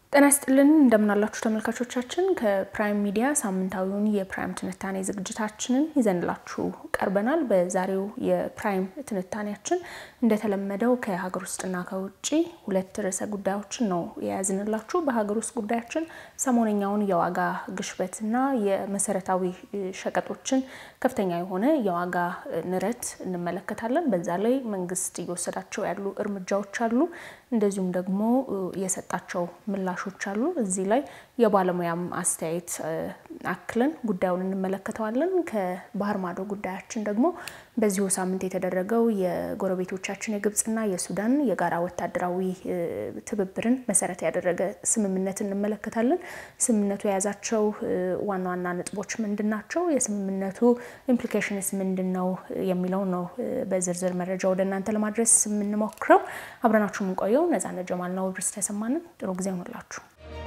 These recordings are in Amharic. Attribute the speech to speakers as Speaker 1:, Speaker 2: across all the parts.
Speaker 1: ጤና ይስጥልን እንደምናላችሁ ተመልካቾቻችን፣ ከፕራይም ሚዲያ ሳምንታዊውን የፕራይም ትንታኔ ዝግጅታችንን ይዘንላችሁ ቀርበናል። በዛሬው የፕራይም ትንታኔያችን እንደተለመደው ከሀገር ውስጥና ከውጭ ሁለት ርዕሰ ጉዳዮችን ነው የያዝንላችሁ። በሀገር ውስጥ ጉዳያችን ሰሞነኛውን የዋጋ ግሽበትና የመሰረታዊ ሸቀጦችን ከፍተኛ የሆነ የዋጋ ንረት እንመለከታለን። በዛ ላይ መንግስት እየወሰዳቸው ያሉ እርምጃዎች አሉ፣ እንደዚሁም ደግሞ የሰጣቸው ምላሾች አሉ። እዚህ ላይ የባለሙያም አስተያየት አክለን ጉዳዩን እንመለከተዋለን። ከባህር ማዶ ጉዳያችን ደግሞ በዚሁ ሳምንት የተደረገው የጎረቤቶቻችን የግብጽና የሱዳን የጋራ ወታደራዊ ትብብርን መሰረት ያደረገ ስምምነት እንመለከታለን። ስምምነቱ የያዛቸው ዋና ዋና ነጥቦች ምንድን ናቸው? የስምምነቱ ኢምፕሊኬሽንስ ምንድን ነው የሚለው ነው በዝርዝር መረጃ ወደ እናንተ ለማድረስ የምንሞክረው። አብረናችሁ የምንቆየው ነጻነት ጀማል ነው። ብርስ ተሰማንን ጥሩ ጊዜ ሆንላችሁ።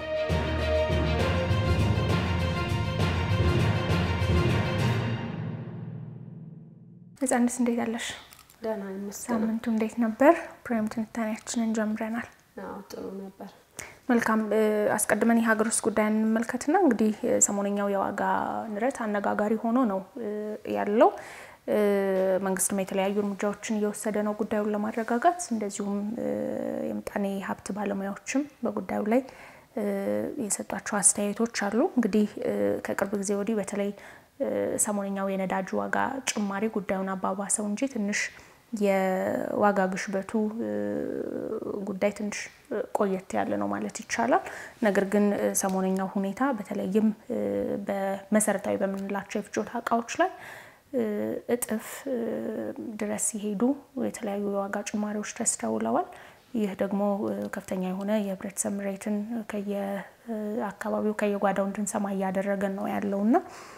Speaker 1: ነጻነት እንዴት አለሽ?
Speaker 2: ደህና ይመስገን።
Speaker 1: ሳምንቱ እንዴት ነበር? ፕራይም ትንታኔያችንን ጀምረናል።
Speaker 2: አዎ ጥሩ ነበር።
Speaker 1: መልካም አስቀድመን የሀገር ውስጥ ጉዳይ እንመልከትና እንግዲህ ሰሞነኛው የዋጋ ንረት አነጋጋሪ ሆኖ ነው ያለው። መንግስትም የተለያዩ እርምጃዎችን እየወሰደ ነው ጉዳዩን ለማረጋጋት። እንደዚሁም የምጣኔ ሀብት ባለሙያዎችም በጉዳዩ ላይ የሰጧቸው አስተያየቶች አሉ። እንግዲህ ከቅርብ ጊዜ ወዲህ በተለይ ሰሞነኛው የነዳጅ ዋጋ ጭማሪ ጉዳዩን አባባሰው እንጂ ትንሽ የዋጋ ግሽበቱ ጉዳይ ትንሽ ቆየት ያለ ነው ማለት ይቻላል። ነገር ግን ሰሞነኛው ሁኔታ በተለይም በመሰረታዊ በምንላቸው የፍጆታ እቃዎች ላይ እጥፍ ድረስ ሲሄዱ የተለያዩ የዋጋ ጭማሪዎች ተስተውለዋል። ይህ ደግሞ ከፍተኛ የሆነ የህብረተሰብ ምሬትን ከየአካባቢው ከየጓዳው እንድንሰማ እያደረገን ነው ያለው እና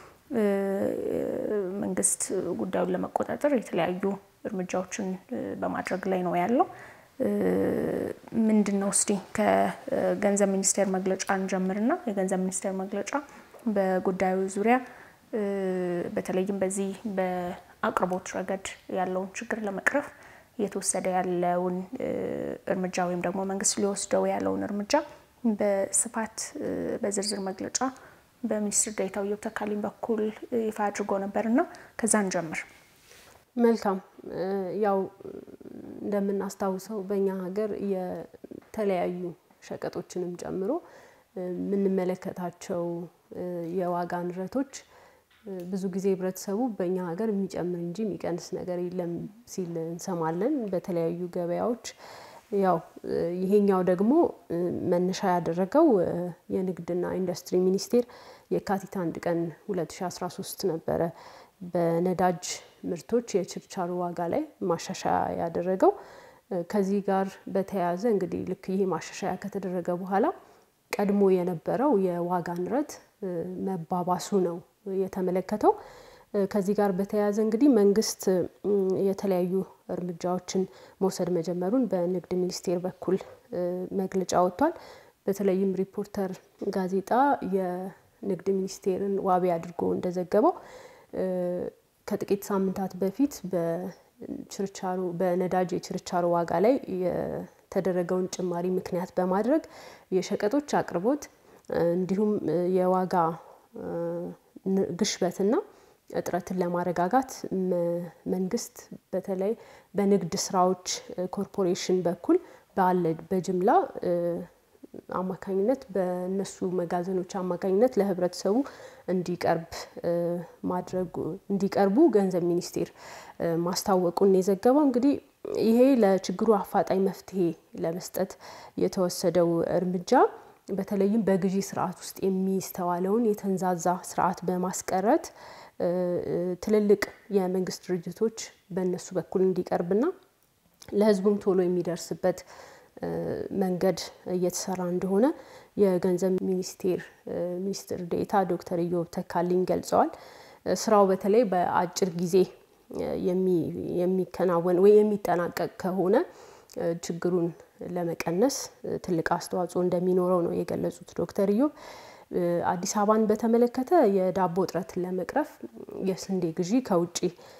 Speaker 1: መንግስት ጉዳዩን ለመቆጣጠር የተለያዩ እርምጃዎችን በማድረግ ላይ ነው ያለው። ምንድን ነው እስቲ ከገንዘብ ሚኒስቴር መግለጫ እንጀምርና የገንዘብ ሚኒስቴር መግለጫ በጉዳዩ ዙሪያ በተለይም በዚህ በአቅርቦት ረገድ ያለውን ችግር ለመቅረፍ እየተወሰደ ያለውን እርምጃ ወይም ደግሞ መንግስት ሊወስደው ያለውን እርምጃ በስፋት በዝርዝር መግለጫ በሚኒስትር ዴኤታው ኢዮብ ተካልኝ በኩል ይፋ አድርጎ ነበር እና ከዛ እንጀምር።
Speaker 2: መልካም ያው እንደምናስታውሰው በእኛ ሀገር የተለያዩ ሸቀጦችንም ጨምሮ የምንመለከታቸው የዋጋ ንረቶች ብዙ ጊዜ ህብረተሰቡ በእኛ ሀገር የሚጨምር እንጂ የሚቀንስ ነገር የለም ሲል እንሰማለን በተለያዩ ገበያዎች። ያው ይሄኛው ደግሞ መነሻ ያደረገው የንግድና ኢንዱስትሪ ሚኒስቴር የካቲት አንድ ቀን 2013 ነበረ በነዳጅ ምርቶች የችርቻሮ ዋጋ ላይ ማሻሻያ ያደረገው። ከዚህ ጋር በተያያዘ እንግዲህ ልክ ይሄ ማሻሻያ ከተደረገ በኋላ ቀድሞ የነበረው የዋጋ ንረት መባባሱ ነው የተመለከተው። ከዚህ ጋር በተያያዘ እንግዲህ መንግስት የተለያዩ እርምጃዎችን መውሰድ መጀመሩን በንግድ ሚኒስቴር በኩል መግለጫ ወጥቷል። በተለይም ሪፖርተር ጋዜጣ የንግድ ሚኒስቴርን ዋቢ አድርጎ እንደዘገበው ከጥቂት ሳምንታት በፊት በችርቻሮ በነዳጅ የችርቻሮ ዋጋ ላይ የተደረገውን ጭማሪ ምክንያት በማድረግ የሸቀጦች አቅርቦት እንዲሁም የዋጋ ግሽበትና እጥረትን ለማረጋጋት መንግስት በተለይ በንግድ ስራዎች ኮርፖሬሽን በኩል ባለ በጅምላ አማካኝነት በእነሱ መጋዘኖች አማካኝነት ለህብረተሰቡ እንዲቀርብ ማድረጉ እንዲቀርቡ ገንዘብ ሚኒስቴር ማስታወቁን የዘገበው እንግዲህ ይሄ ለችግሩ አፋጣኝ መፍትሄ ለመስጠት የተወሰደው እርምጃ በተለይም በግዢ ስርዓት ውስጥ የሚስተዋለውን የተንዛዛ ስርዓት በማስቀረት ትልልቅ የመንግስት ድርጅቶች በእነሱ በኩል እንዲቀርብና ለህዝቡም ቶሎ የሚደርስበት መንገድ እየተሰራ እንደሆነ የገንዘብ ሚኒስቴር ሚኒስትር ዴኤታ ዶክተር ኢዮብ ተካልኝ ገልጸዋል። ስራው በተለይ በአጭር ጊዜ የሚከናወን ወይ የሚጠናቀቅ ከሆነ ችግሩን ለመቀነስ ትልቅ አስተዋጽኦ እንደሚኖረው ነው የገለጹት ዶክተር ኢዮብ። አዲስ አበባን በተመለከተ የዳቦ እጥረትን ለመቅረፍ የስንዴ ግዢ ከውጭ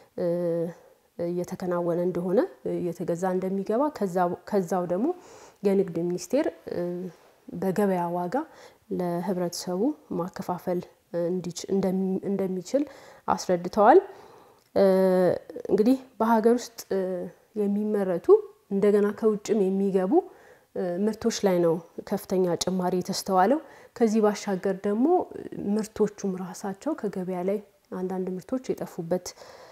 Speaker 2: እየተከናወነ እንደሆነ እየተገዛ እንደሚገባ ከዛው ደግሞ የንግድ ሚኒስቴር በገበያ ዋጋ ለህብረተሰቡ ማከፋፈል እንደሚችል አስረድተዋል። እንግዲህ በሀገር ውስጥ የሚመረቱ እንደገና ከውጭም የሚገቡ ምርቶች ላይ ነው ከፍተኛ ጭማሪ የተስተዋለው። ከዚህ ባሻገር ደግሞ ምርቶቹም ራሳቸው ከገበያ ላይ አንዳንድ ምርቶች የጠፉበት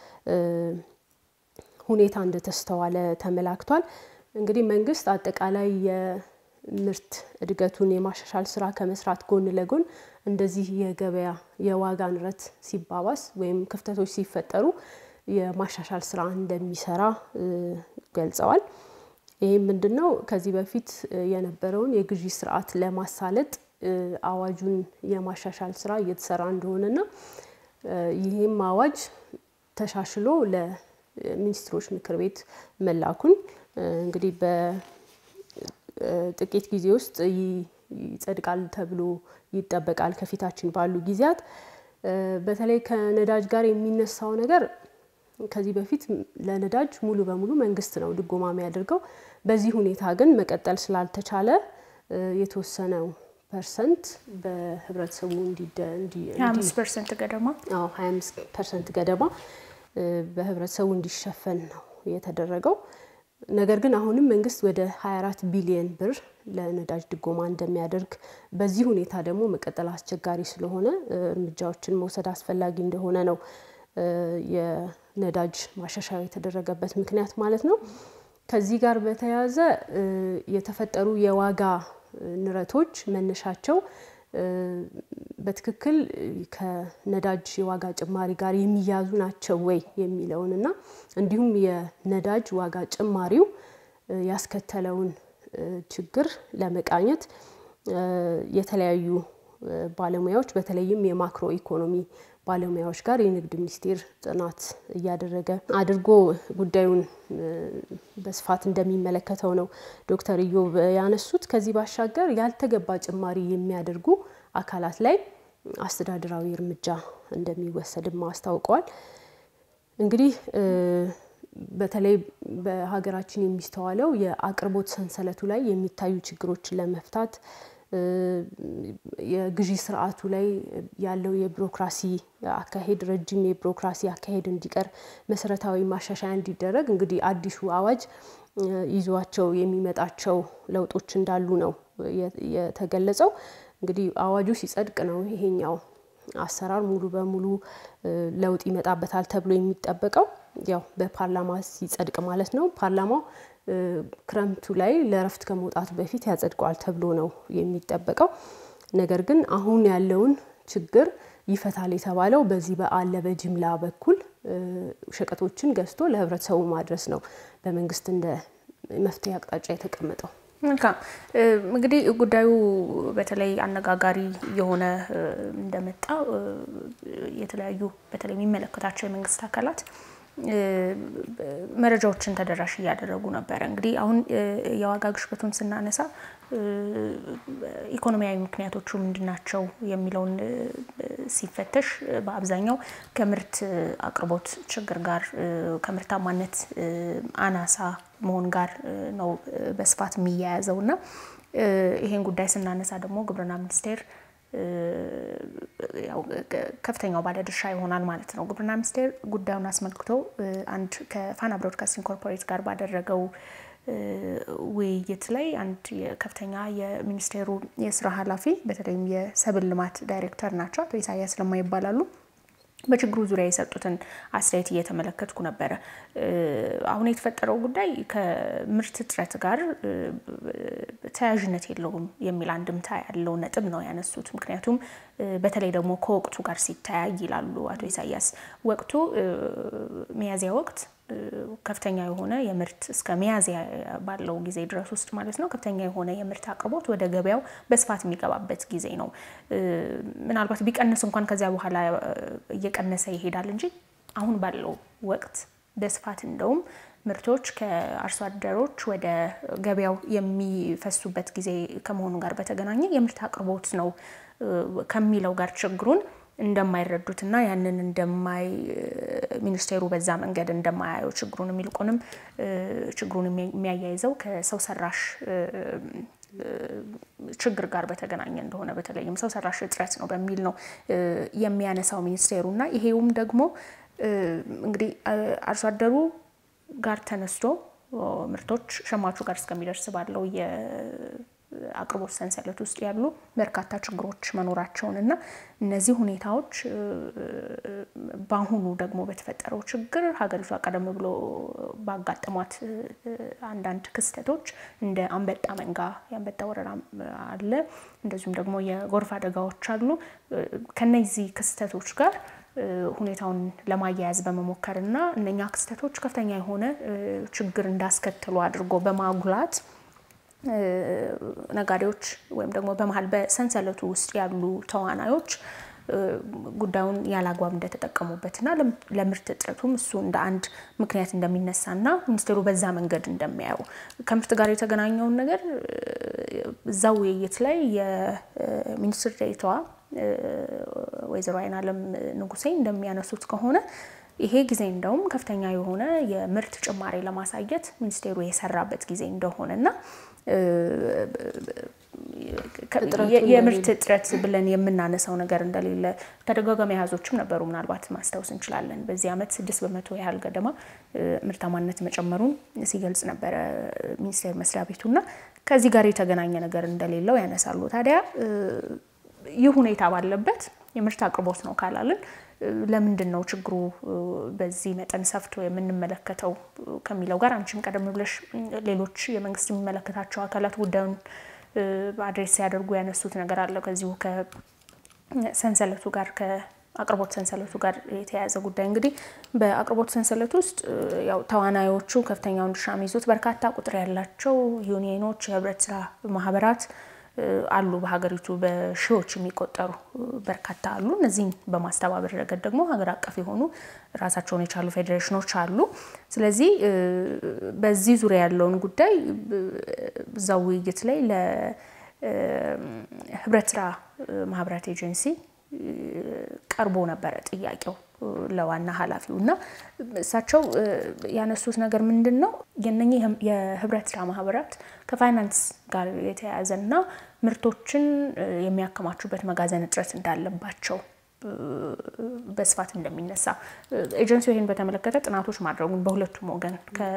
Speaker 2: ሁኔታ እንደተስተዋለ ተመላክቷል። እንግዲህ መንግስት አጠቃላይ የምርት እድገቱን የማሻሻል ስራ ከመስራት ጎን ለጎን እንደዚህ የገበያ የዋጋ ንረት ሲባባስ ወይም ክፍተቶች ሲፈጠሩ የማሻሻል ስራ እንደሚሰራ ገልጸዋል። ይህም ምንድን ነው? ከዚህ በፊት የነበረውን የግዢ ስርዓት ለማሳለጥ አዋጁን የማሻሻል ስራ እየተሰራ እንደሆነና ይህም አዋጅ ተሻሽሎ ለሚኒስትሮች ምክር ቤት መላኩን እንግዲህ በጥቂት ጊዜ ውስጥ ይጸድቃል ተብሎ ይጠበቃል። ከፊታችን ባሉ ጊዜያት በተለይ ከነዳጅ ጋር የሚነሳው ነገር ከዚህ በፊት ለነዳጅ ሙሉ በሙሉ መንግስት ነው ድጎማ የሚያደርገው። በዚህ ሁኔታ ግን መቀጠል ስላልተቻለ የተወሰነው ፐርሰንት በህብረተሰቡ
Speaker 1: ሀያ አምስት ፐርሰንት ገደማ
Speaker 2: ሀያ አምስት ፐርሰንት ገደማ በህብረተሰቡ እንዲሸፈን ነው የተደረገው። ነገር ግን አሁንም መንግስት ወደ 24 ቢሊየን ብር ለነዳጅ ድጎማ እንደሚያደርግ በዚህ ሁኔታ ደግሞ መቀጠል አስቸጋሪ ስለሆነ እርምጃዎችን መውሰድ አስፈላጊ እንደሆነ ነው የነዳጅ ማሻሻያ የተደረገበት ምክንያት ማለት ነው። ከዚህ ጋር በተያያዘ የተፈጠሩ የዋጋ ንረቶች መነሻቸው በትክክል ከነዳጅ የዋጋ ጭማሪ ጋር የሚያዙ ናቸው ወይ የሚለውን እና እንዲሁም የነዳጅ ዋጋ ጭማሪው ያስከተለውን ችግር ለመቃኘት የተለያዩ ባለሙያዎች በተለይም የማክሮ ኢኮኖሚ ባለሙያዎች ጋር የንግድ ሚኒስቴር ጥናት እያደረገ አድርጎ ጉዳዩን በስፋት እንደሚመለከተው ነው ዶክተር ኢዮብ ያነሱት። ከዚህ ባሻገር ያልተገባ ጭማሪ የሚያደርጉ አካላት ላይ አስተዳደራዊ እርምጃ እንደሚወሰድም አስታውቀዋል። እንግዲህ በተለይ በሀገራችን የሚስተዋለው የአቅርቦት ሰንሰለቱ ላይ የሚታዩ ችግሮችን ለመፍታት የግዢ ስርዓቱ ላይ ያለው የቢሮክራሲ አካሄድ ረጅም የቢሮክራሲ አካሄድ እንዲቀር መሰረታዊ ማሻሻያ እንዲደረግ እንግዲህ አዲሱ አዋጅ ይዟቸው የሚመጣቸው ለውጦች እንዳሉ ነው የተገለጸው። እንግዲህ አዋጁ ሲጸድቅ ነው ይሄኛው አሰራር ሙሉ በሙሉ ለውጥ ይመጣበታል ተብሎ የሚጠበቀው ያው በፓርላማ ሲጸድቅ ማለት ነው። ፓርላማው ክረምቱ ላይ ለእረፍት ከመውጣቱ በፊት ያጸድቀዋል ተብሎ ነው የሚጠበቀው። ነገር ግን አሁን ያለውን ችግር ይፈታል የተባለው በዚህ በአለ በጅምላ በኩል ሸቀጦችን ገዝቶ ለህብረተሰቡ ማድረስ ነው በመንግስት እንደ መፍትሄ አቅጣጫ የተቀመጠው።
Speaker 1: መልካም እንግዲህ ጉዳዩ በተለይ አነጋጋሪ የሆነ እንደመጣ የተለያዩ በተለይ የሚመለከታቸው የመንግስት አካላት መረጃዎችን ተደራሽ እያደረጉ ነበረ። እንግዲህ አሁን የዋጋ ግሽበቱን ስናነሳ ኢኮኖሚያዊ ምክንያቶቹ ምንድናቸው የሚለውን ሲፈተሽ በአብዛኛው ከምርት አቅርቦት ችግር ጋር ከምርታማነት አናሳ መሆን ጋር ነው በስፋት የሚያያዘው እና ይሄን ጉዳይ ስናነሳ ደግሞ ግብርና ሚኒስቴር ከፍተኛው ባለድርሻ ይሆናል ማለት ነው። ግብርና ሚኒስቴር ጉዳዩን አስመልክቶ አንድ ከፋና ብሮድካስቲንግ ኮርፖሬት ጋር ባደረገው ውይይት ላይ አንድ ከፍተኛ የሚኒስቴሩ የስራ ኃላፊ በተለይም የሰብል ልማት ዳይሬክተር ናቸው፣ አቶ ኢሳያስ ለማ ይባላሉ። በችግሩ ዙሪያ የሰጡትን አስተያየት እየተመለከትኩ ነበረ። አሁን የተፈጠረው ጉዳይ ከምርት እጥረት ጋር ተያያዥነት የለውም የሚል አንድምታ ያለው ነጥብ ነው ያነሱት። ምክንያቱም በተለይ ደግሞ ከወቅቱ ጋር ሲተያይ ይላሉ አቶ ኢሳያስ፣ ወቅቱ ሚያዝያ ወቅት ከፍተኛ የሆነ የምርት እስከ ሚያዝያ ባለው ጊዜ ድረስ ውስጥ ማለት ነው ከፍተኛ የሆነ የምርት አቅርቦት ወደ ገበያው በስፋት የሚገባበት ጊዜ ነው። ምናልባት ቢቀንስ እንኳን ከዚያ በኋላ እየቀነሰ ይሄዳል እንጂ አሁን ባለው ወቅት በስፋት እንደውም ምርቶች ከአርሶ አደሮች ወደ ገበያው የሚፈሱበት ጊዜ ከመሆኑ ጋር በተገናኘ የምርት አቅርቦት ነው ከሚለው ጋር ችግሩን እንደማይረዱትና ያንን እንደማይ ሚኒስቴሩ በዛ መንገድ እንደማያየው ችግሩን የሚልቁንም ችግሩን የሚያያይዘው ከሰው ሰራሽ ችግር ጋር በተገናኘ እንደሆነ በተለይም ሰው ሰራሽ እጥረት ነው በሚል ነው የሚያነሳው ሚኒስቴሩ እና ይሄውም ደግሞ እንግዲህ አርሶ አደሩ ጋር ተነስቶ ምርቶች ሸማቹ ጋር እስከሚደርስ ባለው የአቅርቦት ሰንሰለት ውስጥ ያሉ በርካታ ችግሮች መኖራቸውን እና እነዚህ ሁኔታዎች በአሁኑ ደግሞ በተፈጠረው ችግር ሀገሪቷ ቀደም ብሎ ባጋጠሟት አንዳንድ ክስተቶች እንደ አንበጣ መንጋ የአንበጣ ወረራ አለ፣ እንደዚሁም ደግሞ የጎርፍ አደጋዎች አሉ። ከነዚህ ክስተቶች ጋር ሁኔታውን ለማያያዝ በመሞከር እና እነኛ ክስተቶች ከፍተኛ የሆነ ችግር እንዳስከትሉ አድርጎ በማጉላት ነጋዴዎች ወይም ደግሞ በመሀል በሰንሰለቱ ውስጥ ያሉ ተዋናዮች ጉዳዩን ያላግባብ እንደተጠቀሙበትና ለምርት እጥረቱም እሱ እንደ አንድ ምክንያት እንደሚነሳና ሚኒስቴሩ በዛ መንገድ እንደሚያየው ከምርት ጋር የተገናኘውን ነገር እዛው ውይይት ላይ የሚኒስትር ዴኤታዋ ወይዘሮ አይናለም ንጉሴ እንደሚያነሱት ከሆነ ይሄ ጊዜ እንደውም ከፍተኛ የሆነ የምርት ጭማሪ ለማሳየት ሚኒስቴሩ የሰራበት ጊዜ እንደሆነና የምርት እጥረት ብለን የምናነሳው ነገር እንደሌለ ተደጋጋሚ አሃዞችም ነበሩ። ምናልባት ማስታወስ እንችላለን። በዚህ ዓመት ስድስት በመቶ ያህል ገደማ ምርታማነት መጨመሩን ሲገልጽ ነበረ ሚኒስቴር መስሪያ ቤቱና ከዚህ ጋር የተገናኘ ነገር እንደሌለው ያነሳሉ። ታዲያ ይህ ሁኔታ ባለበት የምርት አቅርቦት ነው ካላልን ለምንድን ነው ችግሩ በዚህ መጠን ሰፍቶ የምንመለከተው ከሚለው ጋር አንቺም ቀደም ብለሽ ሌሎች የመንግስት የሚመለከታቸው አካላት ጉዳዩን አድሬስ ሲያደርጉ ያነሱት ነገር አለ። ከዚሁ ከሰንሰለቱ ጋር ከአቅርቦት ሰንሰለቱ ጋር የተያያዘ ጉዳይ እንግዲህ በአቅርቦት ሰንሰለት ውስጥ ያው ተዋናዮቹ ከፍተኛውን ድርሻ የሚይዙት በርካታ ቁጥር ያላቸው ዩኒየኖች፣ የህብረት ስራ ማህበራት አሉ። በሀገሪቱ በሺዎች የሚቆጠሩ በርካታ አሉ። እነዚህን በማስተባበር ረገድ ደግሞ ሀገር አቀፍ የሆኑ ራሳቸውን የቻሉ ፌዴሬሽኖች አሉ። ስለዚህ በዚህ ዙሪያ ያለውን ጉዳይ እዛው ውይይት ላይ ለህብረት ስራ ማህበራት ኤጀንሲ ቀርቦ ነበረ ጥያቄው ለዋና ኃላፊው እና እሳቸው ያነሱት ነገር ምንድን ነው የነኚህ የህብረት ስራ ማህበራት ከፋይናንስ ጋር የተያያዘ እና ምርቶችን የሚያከማቹበት መጋዘን እጥረት እንዳለባቸው በስፋት እንደሚነሳ ኤጀንሲው ይህን በተመለከተ ጥናቶች ማድረጉን በሁለቱም ወገን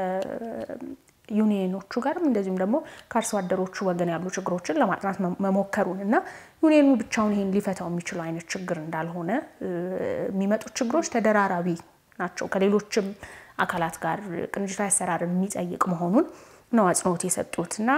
Speaker 1: ዩኒየኖቹ ጋርም እንደዚሁም ደግሞ ከአርሶ አደሮቹ ወገን ያሉ ችግሮችን ለማጥናት መሞከሩን እና ዩኒየኑ ብቻውን ይህን ሊፈታው የሚችለው አይነት ችግር እንዳልሆነ የሚመጡት ችግሮች ተደራራቢ ናቸው፣ ከሌሎችም አካላት ጋር ቅንጅታዊ አሰራርን የሚጠይቅ መሆኑን ነው አጽንኦት የሰጡት እና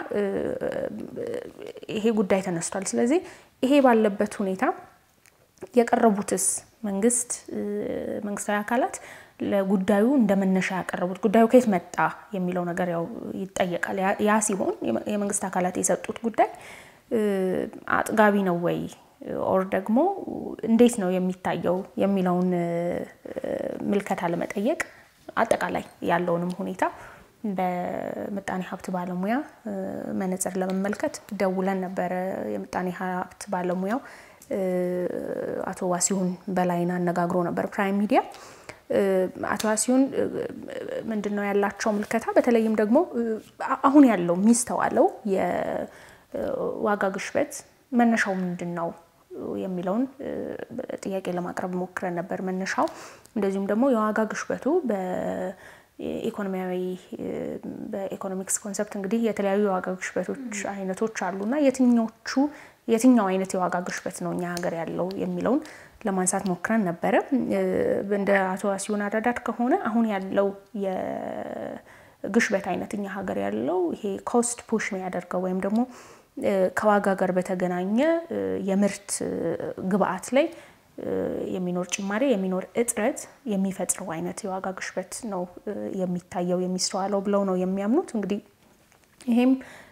Speaker 1: ይሄ ጉዳይ ተነስቷል። ስለዚህ ይሄ ባለበት ሁኔታ የቀረቡትስ መንግስት መንግስታዊ አካላት ለጉዳዩ እንደ መነሻ ያቀረቡት ጉዳዩ ከየት መጣ የሚለው ነገር ያው ይጠየቃል። ያ ሲሆን የመንግስት አካላት የሰጡት ጉዳይ አጥጋቢ ነው ወይ ኦር ደግሞ እንዴት ነው የሚታየው የሚለውን ምልከታ ለመጠየቅ አጠቃላይ ያለውንም ሁኔታ በምጣኔ ሀብት ባለሙያ መነጽር ለመመልከት ደውለን ነበረ። የምጣኔ ሀብት ባለሙያው አቶ ዋሲሁን በላይን አነጋግሮ ነበር ፕራይም ሚዲያ። አቶ ዋሲሁን ምንድን ነው ያላቸው ምልከታ በተለይም ደግሞ አሁን ያለው የሚስተዋለው የዋጋ ግሽበት መነሻው ምንድን ነው የሚለውን ጥያቄ ለማቅረብ ሞክረን ነበር። መነሻው እንደዚሁም ደግሞ የዋጋ ግሽበቱ በኢኮኖሚያዊ በኢኮኖሚክስ ኮንሰፕት እንግዲህ የተለያዩ የዋጋ ግሽበቶች አይነቶች አሉና የትኞቹ የትኛው አይነት የዋጋ ግሽበት ነው እኛ ሀገር ያለው የሚለውን ለማንሳት ሞክረን ነበረ። እንደ አቶ ዋሲሁን አረዳድ ከሆነ አሁን ያለው የግሽበት አይነት እኛ ሀገር ያለው ይሄ ኮስት ፑሽ የሚያደርገው ወይም ደግሞ ከዋጋ ጋር በተገናኘ የምርት ግብአት ላይ የሚኖር ጭማሪ የሚኖር እጥረት የሚፈጥረው አይነት የዋጋ ግሽበት ነው የሚታየው የሚስተዋለው ብለው ነው የሚያምኑት። እንግዲህ ይሄም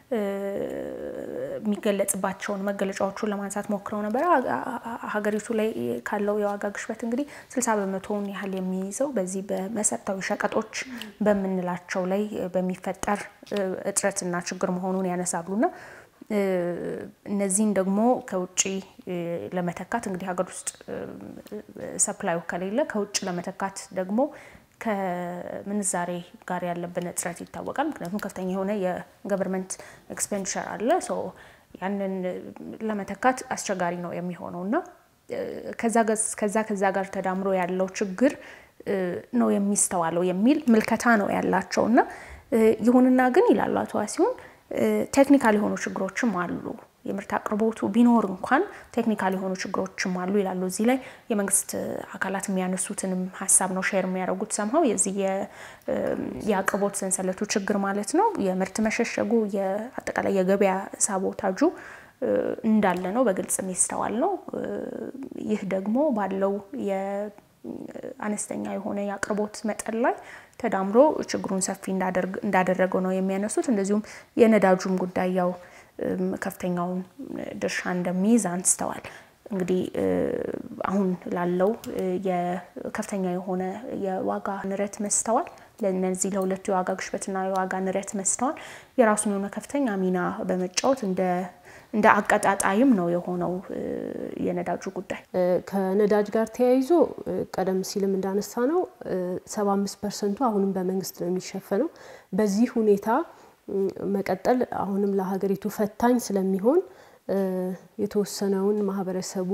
Speaker 1: የሚገለጽባቸውን መገለጫዎቹን ለማንሳት ሞክረው ነበረ። ሀገሪቱ ላይ ካለው የዋጋ ግሽበት እንግዲህ ስልሳ በመቶውን ያህል የሚይዘው በዚህ በመሰረታዊ ሸቀጦች በምንላቸው ላይ በሚፈጠር እጥረትና ችግር መሆኑን ያነሳሉና እነዚህን ደግሞ ከውጭ ለመተካት እንግዲህ ሀገር ውስጥ ሰፕላዩ ከሌለ ከውጭ ለመተካት ደግሞ ከምንዛሬ ጋር ያለብን እጥረት ይታወቃል። ምክንያቱም ከፍተኛ የሆነ የገቨርንመንት ኤክስፔንዲቸር አለ። ያንን ለመተካት አስቸጋሪ ነው የሚሆነው እና ከዛ ከዛ ጋር ተዳምሮ ያለው ችግር ነው የሚስተዋለው የሚል ምልከታ ነው ያላቸው እና ይሁንና ግን ይላሉ አቶ ዋሲሁን ቴክኒካል የሆኑ ችግሮችም አሉ። የምርት አቅርቦቱ ቢኖር እንኳን ቴክኒካል የሆኑ ችግሮችም አሉ ይላሉ። እዚህ ላይ የመንግስት አካላት የሚያነሱትንም ሀሳብ ነው ሼር የሚያደርጉት። ሰምሀው የዚህ የአቅርቦት ሰንሰለቱ ችግር ማለት ነው የምርት መሸሸጉ፣ አጠቃላይ የገበያ ሳቦታጁ እንዳለ ነው በግልጽ የሚስተዋል ነው። ይህ ደግሞ ባለው የአነስተኛ የሆነ የአቅርቦት መጠን ላይ ተዳምሮ ችግሩን ሰፊ እንዳደረገው ነው የሚያነሱት። እንደዚሁም የነዳጁም ጉዳይ ያው ከፍተኛውን ድርሻ እንደሚይዝ አንስተዋል። እንግዲህ አሁን ላለው የከፍተኛ የሆነ የዋጋ ንረት መስተዋል ለነዚህ ለሁለቱ የዋጋ ግሽበትና የዋጋ ንረት መስተዋል የራሱን የሆነ ከፍተኛ ሚና በመጫወት እንደ አቀጣጣይም ነው የሆነው የነዳጁ ጉዳይ።
Speaker 2: ከነዳጅ ጋር ተያይዞ ቀደም ሲልም እንዳነሳ ነው ሰባ አምስት ፐርሰንቱ አሁንም በመንግስት ነው የሚሸፈነው። በዚህ ሁኔታ መቀጠል አሁንም ለሀገሪቱ ፈታኝ ስለሚሆን የተወሰነውን ማህበረሰቡ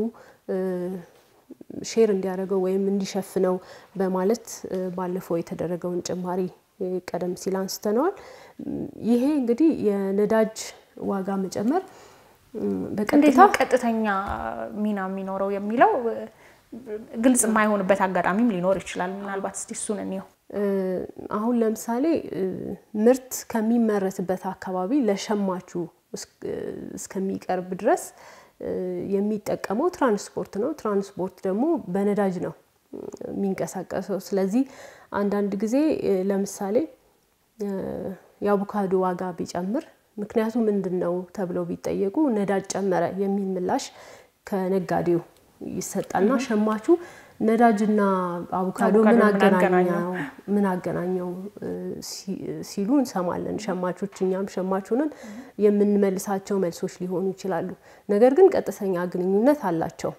Speaker 2: ሼር እንዲያደርገው ወይም እንዲሸፍነው በማለት ባለፈው የተደረገውን ጭማሪ ቀደም ሲል አንስተነዋል። ይሄ እንግዲህ የነዳጅ ዋጋ መጨመር
Speaker 1: እንዴት ነው ቀጥተኛ ሚና የሚኖረው የሚለው ግልጽ የማይሆንበት አጋጣሚም ሊኖር ይችላል። ምናልባት እስቲ እሱን እንየው።
Speaker 2: አሁን ለምሳሌ ምርት ከሚመረትበት አካባቢ ለሸማቹ እስከሚቀርብ ድረስ የሚጠቀመው ትራንስፖርት ነው። ትራንስፖርት ደግሞ በነዳጅ ነው የሚንቀሳቀሰው። ስለዚህ አንዳንድ ጊዜ ለምሳሌ የአቮካዶ ዋጋ ቢጨምር ምክንያቱ ምንድን ነው ተብለው ቢጠየቁ ነዳጅ ጨመረ የሚል ምላሽ ከነጋዴው ይሰጣልና ሸማቹ ነዳጅና አቮካዶ ምን አገናኘው ምን አገናኘው ሲሉ እንሰማለን። ሸማቾች እኛም ሸማቹንን የምንመልሳቸው መልሶች ሊሆኑ ይችላሉ። ነገር ግን ቀጥተኛ ግንኙነት አላቸው።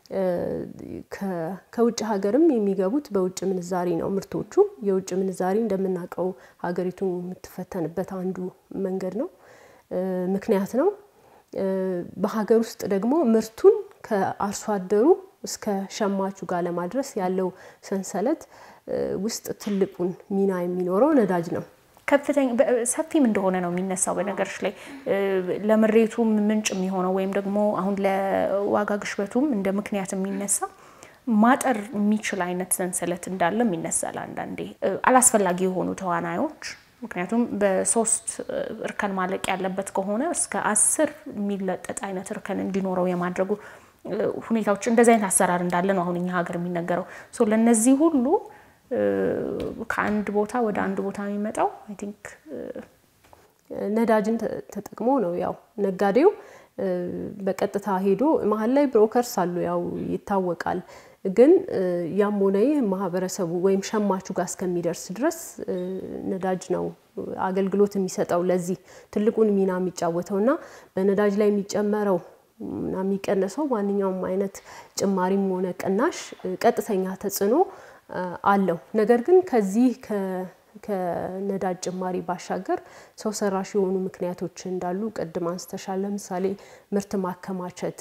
Speaker 2: ከውጭ ሀገርም የሚገቡት በውጭ ምንዛሪ ነው ምርቶቹ። የውጭ ምንዛሪ እንደምናውቀው ሀገሪቱ የምትፈተንበት አንዱ መንገድ ነው፣ ምክንያት ነው። በሀገር ውስጥ ደግሞ ምርቱን ከአርሶ አደሩ እስከ ሸማቹ ጋር ለማድረስ ያለው ሰንሰለት ውስጥ ትልቁን ሚና የሚኖረው ነዳጅ ነው።
Speaker 1: ከፍተኛ ሰፊም እንደሆነ ነው የሚነሳው። በነገሮች ላይ ለምሬቱም ምንጭ የሚሆነው ወይም ደግሞ አሁን ለዋጋ ግሽበቱም እንደ ምክንያት የሚነሳ ማጠር የሚችል አይነት ሰንሰለት እንዳለም ይነሳል። አንዳንዴ አላስፈላጊ የሆኑ ተዋናዮች ምክንያቱም በሶስት እርከን ማለቅ ያለበት ከሆነ እስከ አስር የሚለጠጥ አይነት እርከን እንዲኖረው የማድረጉ ሁኔታዎች እንደዚህ አይነት አሰራር እንዳለ ነው አሁን እኛ ሀገር የሚነገረው። ለእነዚህ ሁሉ ከአንድ ቦታ ወደ አንድ ቦታ የሚመጣው አይ ቲንክ
Speaker 2: ነዳጅን ተጠቅሞ ነው። ያው ነጋዴው በቀጥታ ሄዶ መሀል ላይ ብሮከርስ አሉ፣ ያው ይታወቃል። ግን ያም ሆነ ይህ ማህበረሰቡ ወይም ሸማቹ ጋር እስከሚደርስ ድረስ ነዳጅ ነው አገልግሎት የሚሰጠው ለዚህ ትልቁን ሚና የሚጫወተው እና በነዳጅ ላይ የሚጨመረው እና የሚቀነሰው ማንኛውም አይነት ጭማሪም ሆነ ቅናሽ ቀጥተኛ ተጽዕኖ አለው። ነገር ግን ከዚህ ከነዳጅ ጭማሪ ባሻገር ሰው ሰራሽ የሆኑ ምክንያቶች እንዳሉ ቅድም አንስተሻል። ለምሳሌ ምርት ማከማቸት፣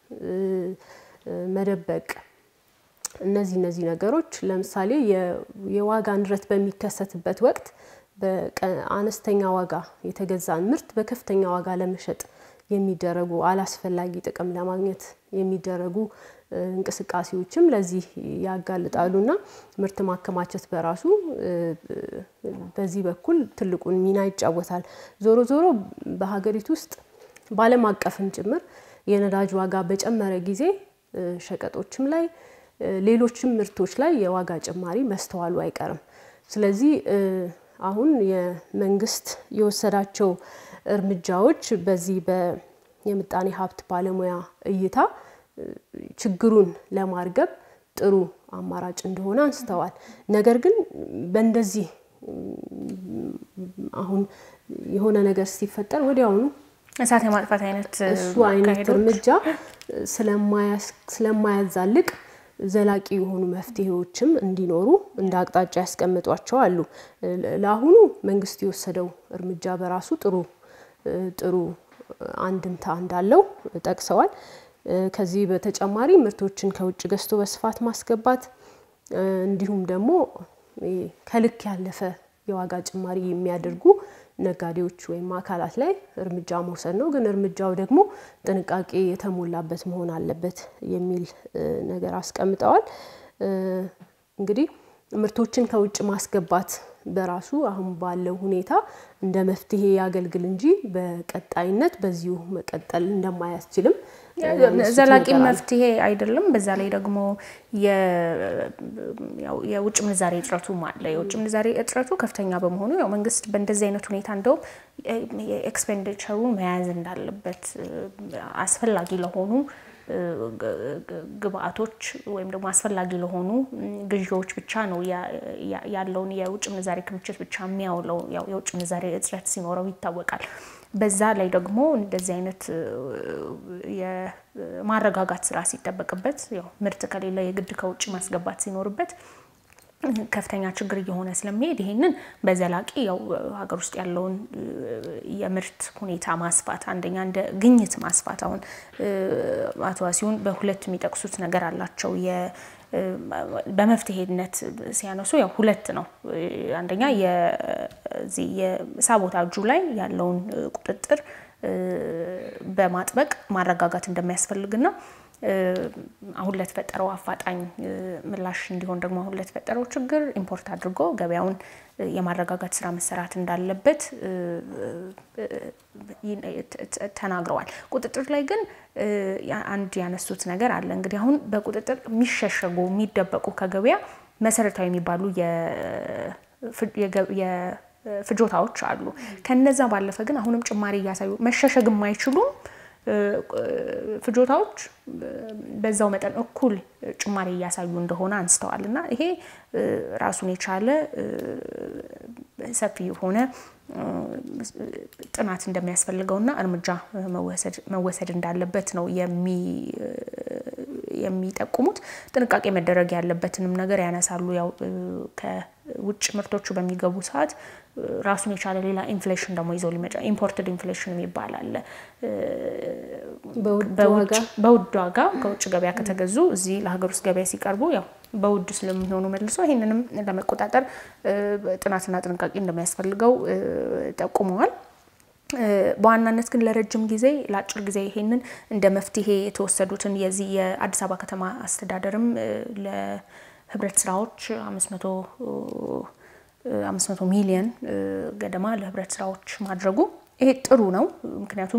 Speaker 2: መደበቅ እነዚህ እነዚህ ነገሮች ለምሳሌ የዋጋ ንረት በሚከሰትበት ወቅት በአነስተኛ ዋጋ የተገዛን ምርት በከፍተኛ ዋጋ ለመሸጥ የሚደረጉ አላስፈላጊ ጥቅም ለማግኘት የሚደረጉ እንቅስቃሴዎችም ለዚህ ያጋልጣሉና ምርት ማከማቸት በራሱ በዚህ በኩል ትልቁን ሚና ይጫወታል። ዞሮ ዞሮ በሀገሪቱ ውስጥ በዓለም አቀፍም ጭምር የነዳጅ ዋጋ በጨመረ ጊዜ ሸቀጦችም ላይ ሌሎችም ምርቶች ላይ የዋጋ ጭማሪ መስተዋሉ አይቀርም። ስለዚህ አሁን የመንግስት የወሰዳቸው እርምጃዎች በዚህ የምጣኔ ሀብት ባለሙያ እይታ ችግሩን ለማርገብ ጥሩ አማራጭ እንደሆነ አንስተዋል። ነገር ግን በእንደዚህ አሁን የሆነ ነገር ሲፈጠር ወዲያውኑ
Speaker 1: እሳት የማጥፋት አይነት
Speaker 2: እሱ አይነት እርምጃ ስለማያዛልቅ ዘላቂ የሆኑ መፍትሄዎችም እንዲኖሩ እንደ አቅጣጫ ያስቀምጧቸው አሉ። ለአሁኑ መንግስት የወሰደው እርምጃ በራሱ ጥሩ ጥሩ አንድምታ እንዳለው ጠቅሰዋል። ከዚህ በተጨማሪ ምርቶችን ከውጭ ገዝቶ በስፋት ማስገባት እንዲሁም ደግሞ ከልክ ያለፈ የዋጋ ጭማሪ የሚያደርጉ ነጋዴዎች ወይም አካላት ላይ እርምጃ መውሰድ ነው። ግን እርምጃው ደግሞ ጥንቃቄ የተሞላበት መሆን አለበት የሚል ነገር አስቀምጠዋል። እንግዲህ ምርቶችን ከውጭ ማስገባት በራሱ አሁን ባለው ሁኔታ እንደ መፍትሄ ያገልግል እንጂ በቀጣይነት በዚሁ መቀጠል እንደማያስችልም
Speaker 1: ዘላቂ መፍትሄ አይደለም። በዛ ላይ ደግሞ የውጭ ምንዛሬ እጥረቱም አለ። የውጭ ምንዛሬ እጥረቱ ከፍተኛ በመሆኑ ያው መንግስት በእንደዚህ አይነት ሁኔታ እንደውም ኤክስፔንዲቸሩ መያዝ እንዳለበት አስፈላጊ ለሆኑ ግብአቶች ወይም ደግሞ አስፈላጊ ለሆኑ ግዢዎች ብቻ ነው ያለውን የውጭ ምንዛሬ ክምችት ብቻ የሚያውለው። ያው የውጭ ምንዛሬ እጥረት ሲኖረው ይታወቃል። በዛ ላይ ደግሞ እንደዚህ አይነት የማረጋጋት ስራ ሲጠበቅበት ያው ምርት ከሌለ የግድ ከውጭ ማስገባት ሲኖርበት ከፍተኛ ችግር እየሆነ ስለሚሄድ ይሄንን በዘላቂ ያው ሀገር ውስጥ ያለውን የምርት ሁኔታ ማስፋት አንደኛ እንደ ግኝት ማስፋት አሁን አቶ ዋሲሁን በሁለት የሚጠቅሱት ነገር አላቸው። በመፍትሄነት ሲያነሱ ያው ሁለት ነው። አንደኛ የዚህ የሳቦታጁ ላይ ያለውን ቁጥጥር በማጥበቅ ማረጋጋት እንደሚያስፈልግና አሁን ለተፈጠረው አፋጣኝ ምላሽ እንዲሆን ደግሞ አሁን ለተፈጠረው ችግር ኢምፖርት አድርጎ ገበያውን የማረጋጋት ስራ መሰራት እንዳለበት ተናግረዋል። ቁጥጥር ላይ ግን አንድ ያነሱት ነገር አለ። እንግዲህ አሁን በቁጥጥር የሚሸሸጉ የሚደበቁ ከገበያ መሰረታዊ የሚባሉ ፍጆታዎች አሉ። ከነዛ ባለፈ ግን አሁንም ጭማሪ እያሳዩ መሸሸግ የማይችሉም ፍጆታዎች በዛው መጠን እኩል ጭማሪ እያሳዩ እንደሆነ አንስተዋል እና ይሄ ራሱን የቻለ ሰፊ የሆነ ጥናት እንደሚያስፈልገውና እርምጃ መወሰድ እንዳለበት ነው የሚጠቁሙት። ጥንቃቄ መደረግ ያለበትንም ነገር ያነሳሉ። ያው ከውጭ ምርቶቹ በሚገቡ ሰዓት ራሱን የቻለ ሌላ ኢንፍሌሽን ደግሞ ይዘው ሊመጣ ኢምፖርትድ ኢንፍሌሽን የሚባል አለ። በውድ ዋጋ ከውጭ ገበያ ከተገዙ እዚህ ለሀገር ውስጥ ገበያ ሲቀርቡ ያው በውድ ስለሚሆኑ መልሶ ይህንንም ለመቆጣጠር ጥናትና ጥንቃቄ እንደሚያስፈልገው ጠቁመዋል። በዋናነት ግን ለረጅም ጊዜ ለአጭር ጊዜ ይሄንን እንደ መፍትሄ የተወሰዱትን የዚህ የአዲስ አበባ ከተማ አስተዳደርም ለህብረት ስራዎች አምስት መቶ አምስት መቶ ሚሊየን ገደማ ለህብረት ስራዎች ማድረጉ ይሄ ጥሩ ነው። ምክንያቱም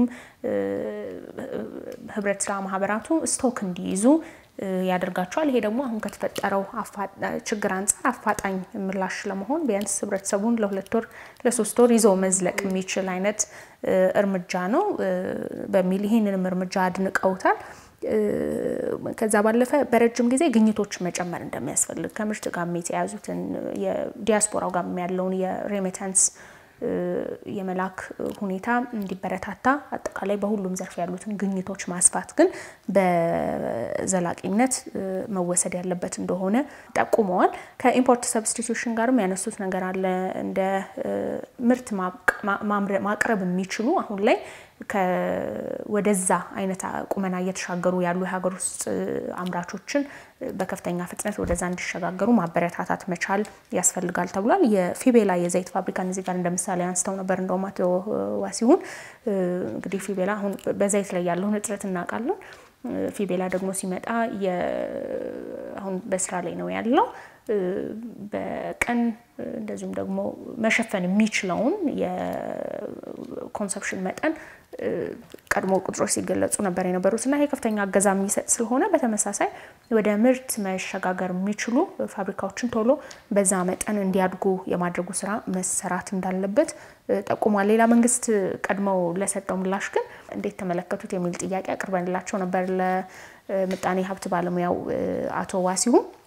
Speaker 1: ህብረት ስራ ማህበራቱ ስቶክ እንዲይዙ ያደርጋቸዋል። ይሄ ደግሞ አሁን ከተፈጠረው ችግር አንጻር አፋጣኝ ምላሽ ለመሆን ቢያንስ ህብረተሰቡን ለሁለት ወር ለሶስት ወር ይዞ መዝለቅ የሚችል አይነት እርምጃ ነው በሚል ይህንንም እርምጃ አድንቀውታል። ከዛ ባለፈ በረጅም ጊዜ ግኝቶችን መጨመር እንደሚያስፈልግ ከምርት ጋር የተያያዙትን የዲያስፖራው ጋር ያለውን የሬሜታንስ የመላክ ሁኔታ እንዲበረታታ አጠቃላይ በሁሉም ዘርፍ ያሉትን ግኝቶች ማስፋት ግን በዘላቂነት መወሰድ ያለበት እንደሆነ ጠቁመዋል። ከኢምፖርት ሰብስቲቱሽን ጋርም ያነሱት ነገር አለ። እንደ ምርት ማቅረብ የሚችሉ አሁን ላይ ወደዛ አይነት ቁመና እየተሻገሩ ያሉ የሀገር ውስጥ አምራቾችን በከፍተኛ ፍጥነት ወደዛ እንዲሸጋገሩ ማበረታታት መቻል ያስፈልጋል ተብሏል። የፊቤላ የዘይት ፋብሪካን እዚህ ጋር እንደ ምሳሌ አንስተው ነበር። እንደውም አቶ ዋሲሁን እንግዲህ ፊቤላ አሁን በዘይት ላይ ያለውን እጥረት እናውቃለን። ፊቤላ ደግሞ ሲመጣ አሁን በስራ ላይ ነው ያለው። በቀን እንደዚሁም ደግሞ መሸፈን የሚችለውን የኮንሰፕሽን መጠን ቀድሞ ቁጥሮች ሲገለጹ ነበር የነበሩት እና ይሄ ከፍተኛ እገዛ የሚሰጥ ስለሆነ በተመሳሳይ ወደ ምርት መሸጋገር የሚችሉ ፋብሪካዎችን ቶሎ በዛ መጠን እንዲያድጉ የማድረጉ ስራ መሰራት እንዳለበት ጠቁሟል። ሌላ መንግስት ቀድመው ለሰጠው ምላሽ ግን እንዴት ተመለከቱት የሚል ጥያቄ አቅርበንላቸው ነበር ለምጣኔ ሀብት ባለሙያው አቶ ዋሲሁን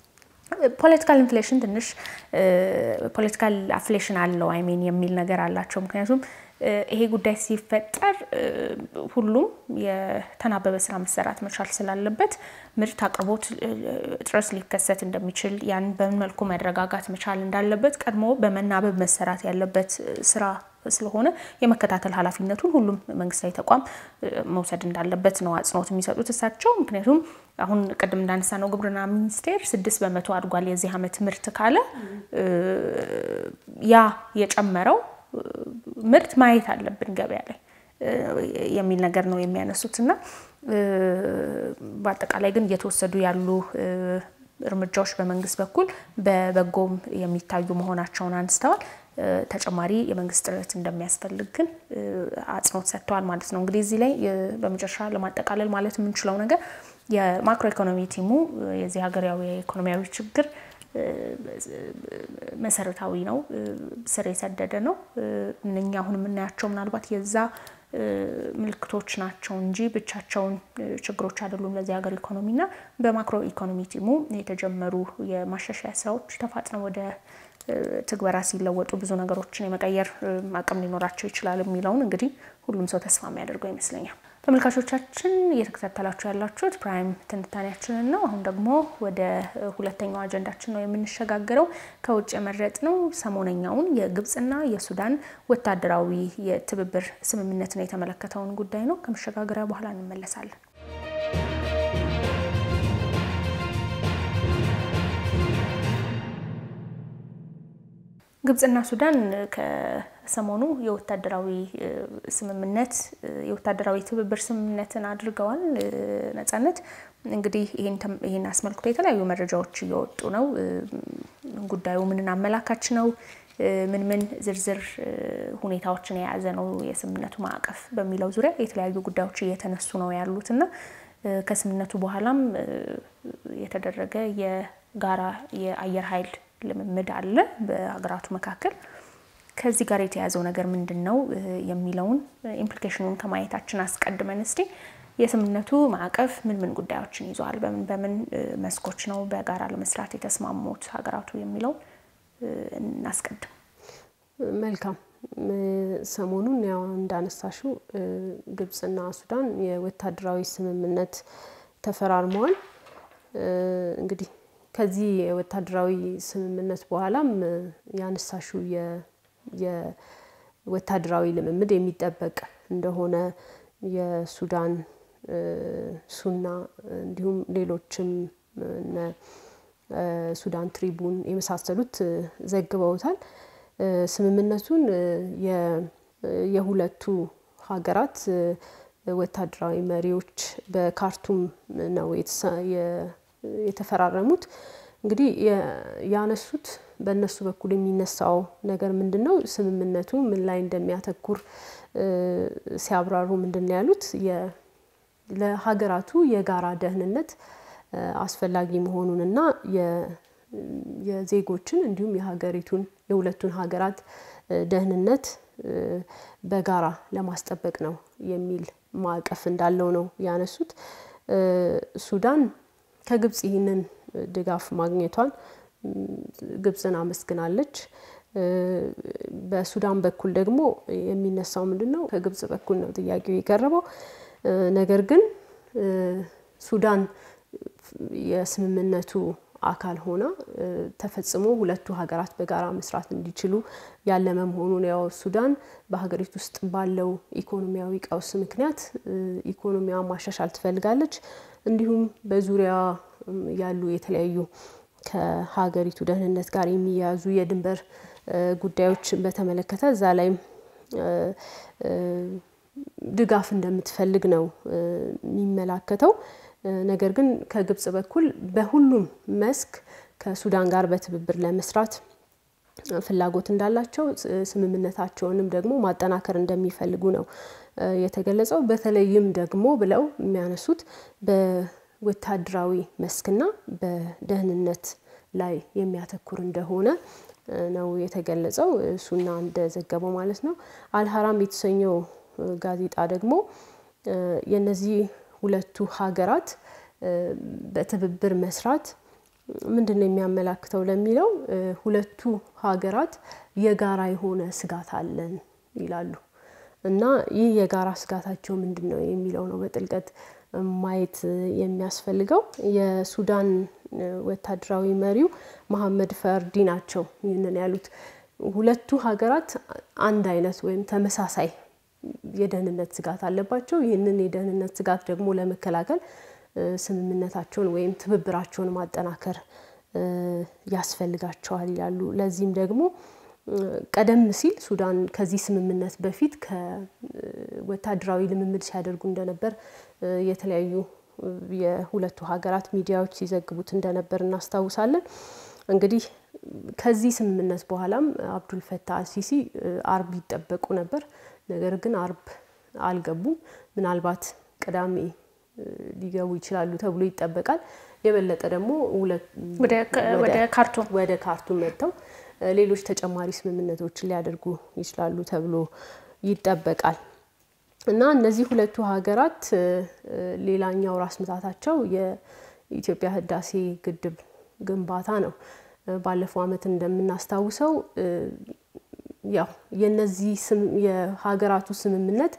Speaker 1: ፖለቲካል ኢንፍሌሽን ትንሽ ፖለቲካል አፍሌሽን አለው አይሜን የሚል ነገር አላቸው። ምክንያቱም ይሄ ጉዳይ ሲፈጠር ሁሉም የተናበበ ስራ መሰራት መቻል ስላለበት ምርት አቅርቦት እጥረት ሊከሰት እንደሚችል ያን በምን መልኩ መረጋጋት መቻል እንዳለበት ቀድሞ በመናበብ መሰራት ያለበት ስራ ስለሆነ የመከታተል ኃላፊነቱን ሁሉም መንግስታዊ ተቋም መውሰድ እንዳለበት ነው አጽንኦት የሚሰጡት እሳቸው። ምክንያቱም አሁን ቅድም እንዳነሳ ነው ግብርና ሚኒስቴር ስድስት በመቶ አድጓል የዚህ ዓመት ምርት ካለ ያ የጨመረው ምርት ማየት አለብን ገበያ ላይ የሚል ነገር ነው የሚያነሱት እና በአጠቃላይ ግን እየተወሰዱ ያሉ እርምጃዎች በመንግስት በኩል በበጎም የሚታዩ መሆናቸውን አንስተዋል። ተጨማሪ የመንግስት ጥረት እንደሚያስፈልግ ግን አጽንኦት ሰጥተዋል ማለት ነው። እንግዲህ እዚህ ላይ በመጨረሻ ለማጠቃለል ማለት የምንችለው ነገር የማክሮ ኢኮኖሚ ቲሙ የዚህ ሀገራዊ የኢኮኖሚያዊ ችግር መሰረታዊ ነው፣ ስር የሰደደ ነው። እነኛ አሁን የምናያቸው ምናልባት የዛ ምልክቶች ናቸው እንጂ ብቻቸውን ችግሮች አይደሉም ለዚህ ሀገር ኢኮኖሚና በማክሮ ኢኮኖሚ ቲሙ የተጀመሩ የማሻሻያ ስራዎች ተፋጥነው ወደ ትግበራ ሲለወጡ ብዙ ነገሮችን የመቀየር አቅም ሊኖራቸው ይችላል የሚለውን እንግዲህ ሁሉም ሰው ተስፋ የሚያደርገው ይመስለኛል። ተመልካቾቻችን እየተከታተላችሁ ያላችሁት ፕራይም ትንታኔያችንን ነው። አሁን ደግሞ ወደ ሁለተኛው አጀንዳችን ነው የምንሸጋገረው። ከውጭ የመረጥነው ሰሞነኛውን የግብፅና የሱዳን ወታደራዊ የትብብር ስምምነትን የተመለከተውን ጉዳይ ነው። ከመሸጋገሪያ በኋላ እንመለሳለን። ግብፅና ሱዳን ከሰሞኑ የወታደራዊ ስምምነት የወታደራዊ ትብብር ስምምነትን አድርገዋል። ነጻነት እንግዲህ ይህን አስመልክቶ የተለያዩ መረጃዎች እየወጡ ነው። ጉዳዩ ምንን አመላካች ነው? ምን ምን ዝርዝር ሁኔታዎችን የያዘ ነው የስምምነቱ ማዕቀፍ በሚለው ዙሪያ የተለያዩ ጉዳዮች እየተነሱ ነው ያሉት እና ከስምምነቱ በኋላም የተደረገ የጋራ የአየር ኃይል ልምምድ አለ በሀገራቱ መካከል። ከዚህ ጋር የተያዘው ነገር ምንድን ነው የሚለውን ኢምፕሊኬሽኑን ከማየታችን አስቀድመን እስቲ የስምምነቱ ማዕቀፍ ምን ምን ጉዳዮችን ይዘዋል፣ በምን በምን መስኮች ነው በጋራ ለመስራት የተስማሙት ሀገራቱ የሚለውን እናስቀድም።
Speaker 2: መልካም። ሰሞኑን ያው እንዳነሳሽው ግብፅና ሱዳን የወታደራዊ ስምምነት ተፈራርመዋል። እንግዲህ ከዚህ የወታደራዊ ስምምነት በኋላም ያነሳሽው የወታደራዊ ልምምድ የሚጠበቅ እንደሆነ የሱዳን ሱና እንዲሁም ሌሎችም እነ ሱዳን ትሪቡን የመሳሰሉት ዘግበውታል። ስምምነቱን የሁለቱ ሀገራት ወታደራዊ መሪዎች በካርቱም ነው የተፈራረሙት። እንግዲህ ያነሱት በእነሱ በኩል የሚነሳው ነገር ምንድን ነው? ስምምነቱ ምን ላይ እንደሚያተኩር ሲያብራሩ ምንድን ነው ያሉት? ለሀገራቱ የጋራ ደህንነት አስፈላጊ መሆኑንና የዜጎችን እንዲሁም የሀገሪቱን የሁለቱን ሀገራት ደህንነት በጋራ ለማስጠበቅ ነው የሚል ማዕቀፍ እንዳለው ነው ያነሱት። ሱዳን ከግብጽ ይህንን ድጋፍ ማግኘቷን ግብጽን አመስግናለች። በሱዳን በኩል ደግሞ የሚነሳው ምንድን ነው? ከግብጽ በኩል ነው ጥያቄው የቀረበው። ነገር ግን ሱዳን የስምምነቱ አካል ሆና ተፈጽሞ ሁለቱ ሀገራት በጋራ መስራት እንዲችሉ ያለመ መሆኑን ያው ሱዳን በሀገሪቱ ውስጥ ባለው ኢኮኖሚያዊ ቀውስ ምክንያት ኢኮኖሚዋ ማሻሻል ትፈልጋለች። እንዲሁም በዙሪያ ያሉ የተለያዩ ከሀገሪቱ ደህንነት ጋር የሚያያዙ የድንበር ጉዳዮች በተመለከተ እዛ ላይም ድጋፍ እንደምትፈልግ ነው የሚመላከተው። ነገር ግን ከግብጽ በኩል በሁሉም መስክ ከሱዳን ጋር በትብብር ለመስራት ፍላጎት እንዳላቸው ስምምነታቸውንም ደግሞ ማጠናከር እንደሚፈልጉ ነው የተገለጸው። በተለይም ደግሞ ብለው የሚያነሱት በወታደራዊ መስክና በደህንነት ላይ የሚያተኩር እንደሆነ ነው የተገለጸው። ሱና እንደዘገበው ማለት ነው። አልሀራም የተሰኘው ጋዜጣ ደግሞ የነዚህ ሁለቱ ሀገራት በትብብር መስራት ምንድን ነው የሚያመላክተው ለሚለው ሁለቱ ሀገራት የጋራ የሆነ ስጋት አለን ይላሉ እና ይህ የጋራ ስጋታቸው ምንድን ነው የሚለው ነው በጥልቀት ማየት የሚያስፈልገው። የሱዳን ወታደራዊ መሪው መሐመድ ፈርዲ ናቸው ይህንን ያሉት። ሁለቱ ሀገራት አንድ አይነት ወይም ተመሳሳይ የደህንነት ስጋት አለባቸው። ይህንን የደህንነት ስጋት ደግሞ ለመከላከል ስምምነታቸውን ወይም ትብብራቸውን ማጠናከር ያስፈልጋቸዋል ይላሉ። ለዚህም ደግሞ ቀደም ሲል ሱዳን ከዚህ ስምምነት በፊት ከወታደራዊ ልምምድ ሲያደርጉ እንደነበር የተለያዩ የሁለቱ ሀገራት ሚዲያዎች ሲዘግቡት እንደነበር እናስታውሳለን። እንግዲህ ከዚህ ስምምነት በኋላም አብዱል ፈታህ አልሲሲ አርብ ይጠበቁ ነበር። ነገር ግን አርብ አልገቡም። ምናልባት ቅዳሜ ሊገቡ ይችላሉ ተብሎ ይጠበቃል። የበለጠ ደግሞ
Speaker 1: ወደ ካርቱም
Speaker 2: ወደ ካርቱም መጥተው ሌሎች ተጨማሪ ስምምነቶችን ሊያደርጉ ይችላሉ ተብሎ ይጠበቃል እና እነዚህ ሁለቱ ሀገራት ሌላኛው ራስ ምታታቸው የኢትዮጵያ ህዳሴ ግድብ ግንባታ ነው። ባለፈው ዓመት እንደምናስታውሰው ያው የነዚህ የሀገራቱ ስምምነት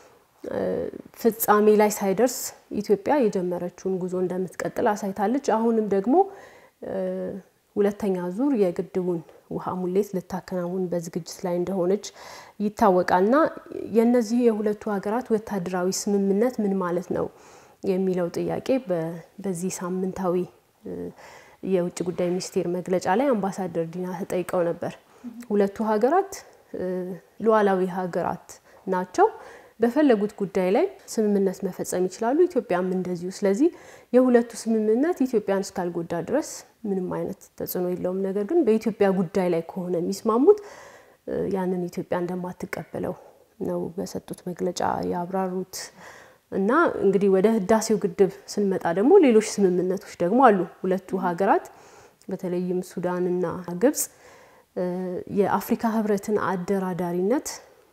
Speaker 2: ፍጻሜ ላይ ሳይደርስ ኢትዮጵያ የጀመረችውን ጉዞ እንደምትቀጥል አሳይታለች። አሁንም ደግሞ ሁለተኛ ዙር የግድቡን ውሃ ሙሌት ልታከናውን በዝግጅት ላይ እንደሆነች ይታወቃል እና የእነዚህ የሁለቱ ሀገራት ወታደራዊ ስምምነት ምን ማለት ነው የሚለው ጥያቄ በዚህ ሳምንታዊ የውጭ ጉዳይ ሚኒስቴር መግለጫ ላይ አምባሳደር ዲና ተጠይቀው ነበር። ሁለቱ ሀገራት ሉዓላዊ ሀገራት ናቸው። በፈለጉት ጉዳይ ላይ ስምምነት መፈጸም ይችላሉ። ኢትዮጵያም እንደዚሁ። ስለዚህ የሁለቱ ስምምነት ኢትዮጵያን እስካልጎዳ ድረስ ምንም አይነት ተጽዕኖ የለውም። ነገር ግን በኢትዮጵያ ጉዳይ ላይ ከሆነ የሚስማሙት ያንን ኢትዮጵያ እንደማትቀበለው ነው በሰጡት መግለጫ ያብራሩት። እና እንግዲህ ወደ ህዳሴው ግድብ ስንመጣ ደግሞ ሌሎች ስምምነቶች ደግሞ አሉ። ሁለቱ ሀገራት በተለይም ሱዳንና ግብጽ የአፍሪካ ህብረትን አደራዳሪነት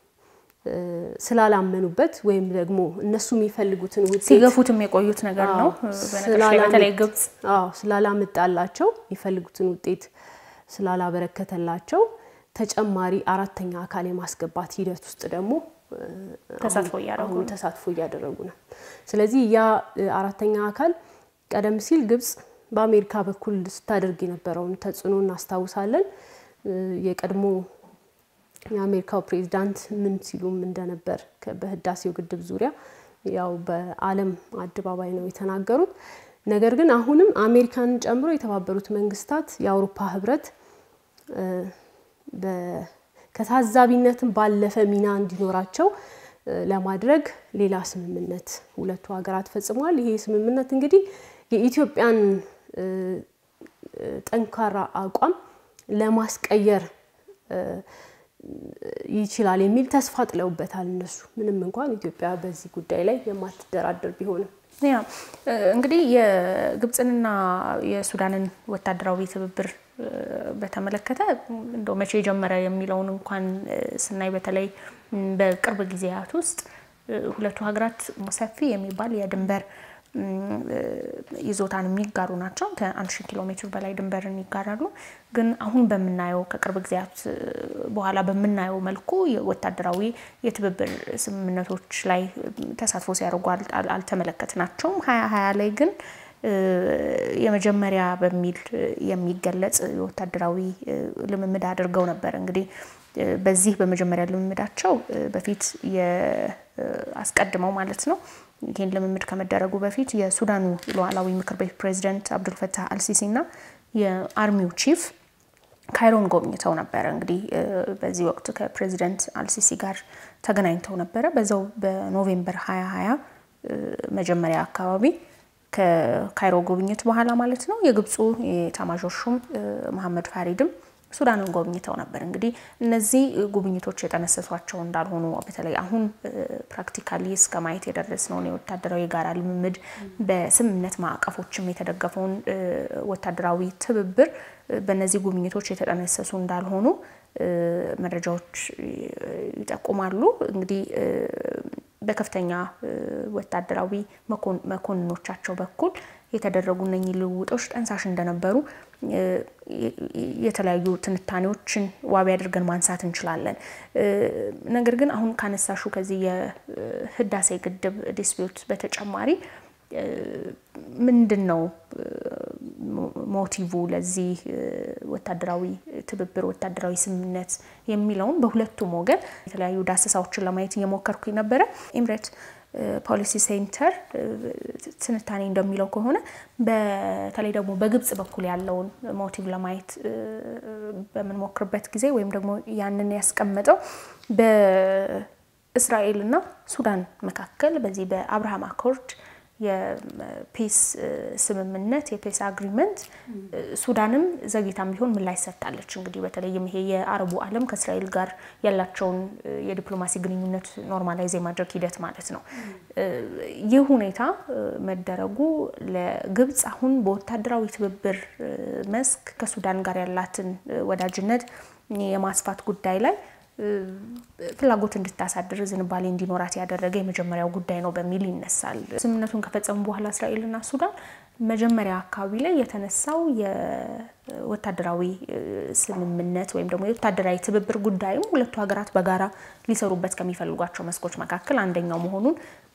Speaker 2: ስላላመኑበት ወይም ደግሞ እነሱ የሚፈልጉትን ውጤት
Speaker 1: ሲገፉትም የቆዩት ነገር ነው። በተለይ ግብጽ
Speaker 2: ስላላመጣላቸው የሚፈልጉትን ውጤት ስላላበረከተላቸው ተጨማሪ አራተኛ አካል የማስገባት ሂደት ውስጥ ደግሞ
Speaker 1: ተሳትፎ እያደረጉ
Speaker 2: አሁን ተሳትፎ እያደረጉ ነው። ስለዚህ ያ አራተኛ አካል ቀደም ሲል ግብጽ በአሜሪካ በኩል ስታደርግ የነበረውን ተጽዕኖ እናስታውሳለን። የቀድሞ የአሜሪካው ፕሬዚዳንት ምን ሲሉም እንደነበር በህዳሴው ግድብ ዙሪያ ያው በዓለም አደባባይ ነው የተናገሩት። ነገር ግን አሁንም አሜሪካንን ጨምሮ የተባበሩት መንግስታት፣ የአውሮፓ ህብረት ከታዛቢነትም ባለፈ ሚና እንዲኖራቸው ለማድረግ ሌላ ስምምነት ሁለቱ ሀገራት ፈጽመዋል። ይሄ ስምምነት እንግዲህ የኢትዮጵያን ጠንካራ አቋም ለማስቀየር ይችላል የሚል ተስፋ ጥለውበታል እነሱ ምንም እንኳን ኢትዮጵያ በዚህ ጉዳይ ላይ የማትደራደር ቢሆንም።
Speaker 1: ያ እንግዲህ የግብፅንና የሱዳንን ወታደራዊ ትብብር በተመለከተ እንደው መቼ ጀመረ የሚለውን እንኳን ስናይ በተለይ በቅርብ ጊዜያት ውስጥ ሁለቱ ሀገራት ሰፊ የሚባል የድንበር ይዞታን የሚጋሩ ናቸው። ከአንድ ሺህ ኪሎ ሜትር በላይ ድንበርን ይጋራሉ። ግን አሁን በምናየው ከቅርብ ጊዜያት በኋላ በምናየው መልኩ ወታደራዊ የትብብር ስምምነቶች ላይ ተሳትፎ ሲያደርጉ አልተመለከትናቸውም። ሀያ ሀያ ላይ ግን የመጀመሪያ በሚል የሚገለጽ ወታደራዊ ልምምድ አድርገው ነበር። እንግዲህ በዚህ በመጀመሪያ ልምምዳቸው በፊት አስቀድመው ማለት ነው ይህን ልምምድ ከመደረጉ በፊት የሱዳኑ ሉዓላዊ ምክር ቤት ፕሬዚደንት አብዱልፈታህ አልሲሲ እና የአርሚው ቺፍ ካይሮን ጎብኝተው ነበረ። እንግዲህ በዚህ ወቅት ከፕሬዚደንት አልሲሲ ጋር ተገናኝተው ነበረ። በዛው በኖቬምበር ሀያ ሀያ መጀመሪያ አካባቢ ከካይሮ ጉብኝት በኋላ ማለት ነው የግብፁ የኤታማዦር ሹም መሐመድ ፋሪድም ሱዳንን ጎብኝተው ነበር። እንግዲህ እነዚህ ጉብኝቶች የጠነሰሷቸው እንዳልሆኑ በተለይ አሁን ፕራክቲካሊ እስከ ማየት የደረስነውን የወታደራዊ የጋራ ልምምድ በስምምነት ማዕቀፎችም የተደገፈውን ወታደራዊ ትብብር በእነዚህ ጉብኝቶች የተጠነሰሱ እንዳልሆኑ መረጃዎች ይጠቁማሉ። እንግዲህ በከፍተኛ ወታደራዊ መኮንኖቻቸው በኩል የተደረጉ እነኚህ ልውውጦች ጠንሳሽ እንደነበሩ የተለያዩ ትንታኔዎችን ዋቢ አድርገን ማንሳት እንችላለን። ነገር ግን አሁን ካነሳሹ ከዚህ የህዳሴ ግድብ ዲስፒዩት በተጨማሪ ምንድን ነው ሞቲቭ ለዚህ ወታደራዊ ትብብር ወታደራዊ ስምምነት የሚለውን በሁለቱም ወገን የተለያዩ ዳሰሳዎችን ለማየት እየሞከርኩ ነበረ። ኢምሬት ፖሊሲ ሴንተር ትንታኔ እንደሚለው ከሆነ በተለይ ደግሞ በግብጽ በኩል ያለውን ሞቲቭ ለማየት በምንሞክርበት ጊዜ ወይም ደግሞ ያንን ያስቀመጠው በእስራኤልና ሱዳን መካከል በዚህ በአብርሃም አኮርድ የፔስ ስምምነት የፔስ አግሪመንት ሱዳንም ዘግይታም ቢሆን ምላሽ ሰጥታለች። እንግዲህ በተለይም ይሄ የአረቡ ዓለም ከእስራኤል ጋር ያላቸውን የዲፕሎማሲ ግንኙነት ኖርማላይዝ የማድረግ ሂደት ማለት ነው። ይህ ሁኔታ መደረጉ ለግብጽ አሁን በወታደራዊ ትብብር መስክ ከሱዳን ጋር ያላትን ወዳጅነት የማስፋት ጉዳይ ላይ ፍላጎት እንድታሳድር ዝንባሌ እንዲኖራት ያደረገ የመጀመሪያው ጉዳይ ነው በሚል ይነሳል። ስምምነቱን ከፈጸሙ በኋላ እስራኤልና ሱዳን መጀመሪያ አካባቢ ላይ የተነሳው የወታደራዊ ስምምነት ወይም ደግሞ የወታደራዊ ትብብር ጉዳይም ሁለቱ ሀገራት በጋራ ሊሰሩበት ከሚፈልጓቸው መስኮች መካከል አንደኛው መሆኑን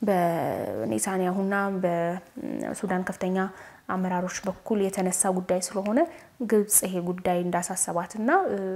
Speaker 1: በኔታንያሁና በሱዳን ከፍተኛ አመራሮች በኩል የተነሳ ጉዳይ ስለሆነ ግብጽ ይሄ ጉዳይ እንዳሳሰባትና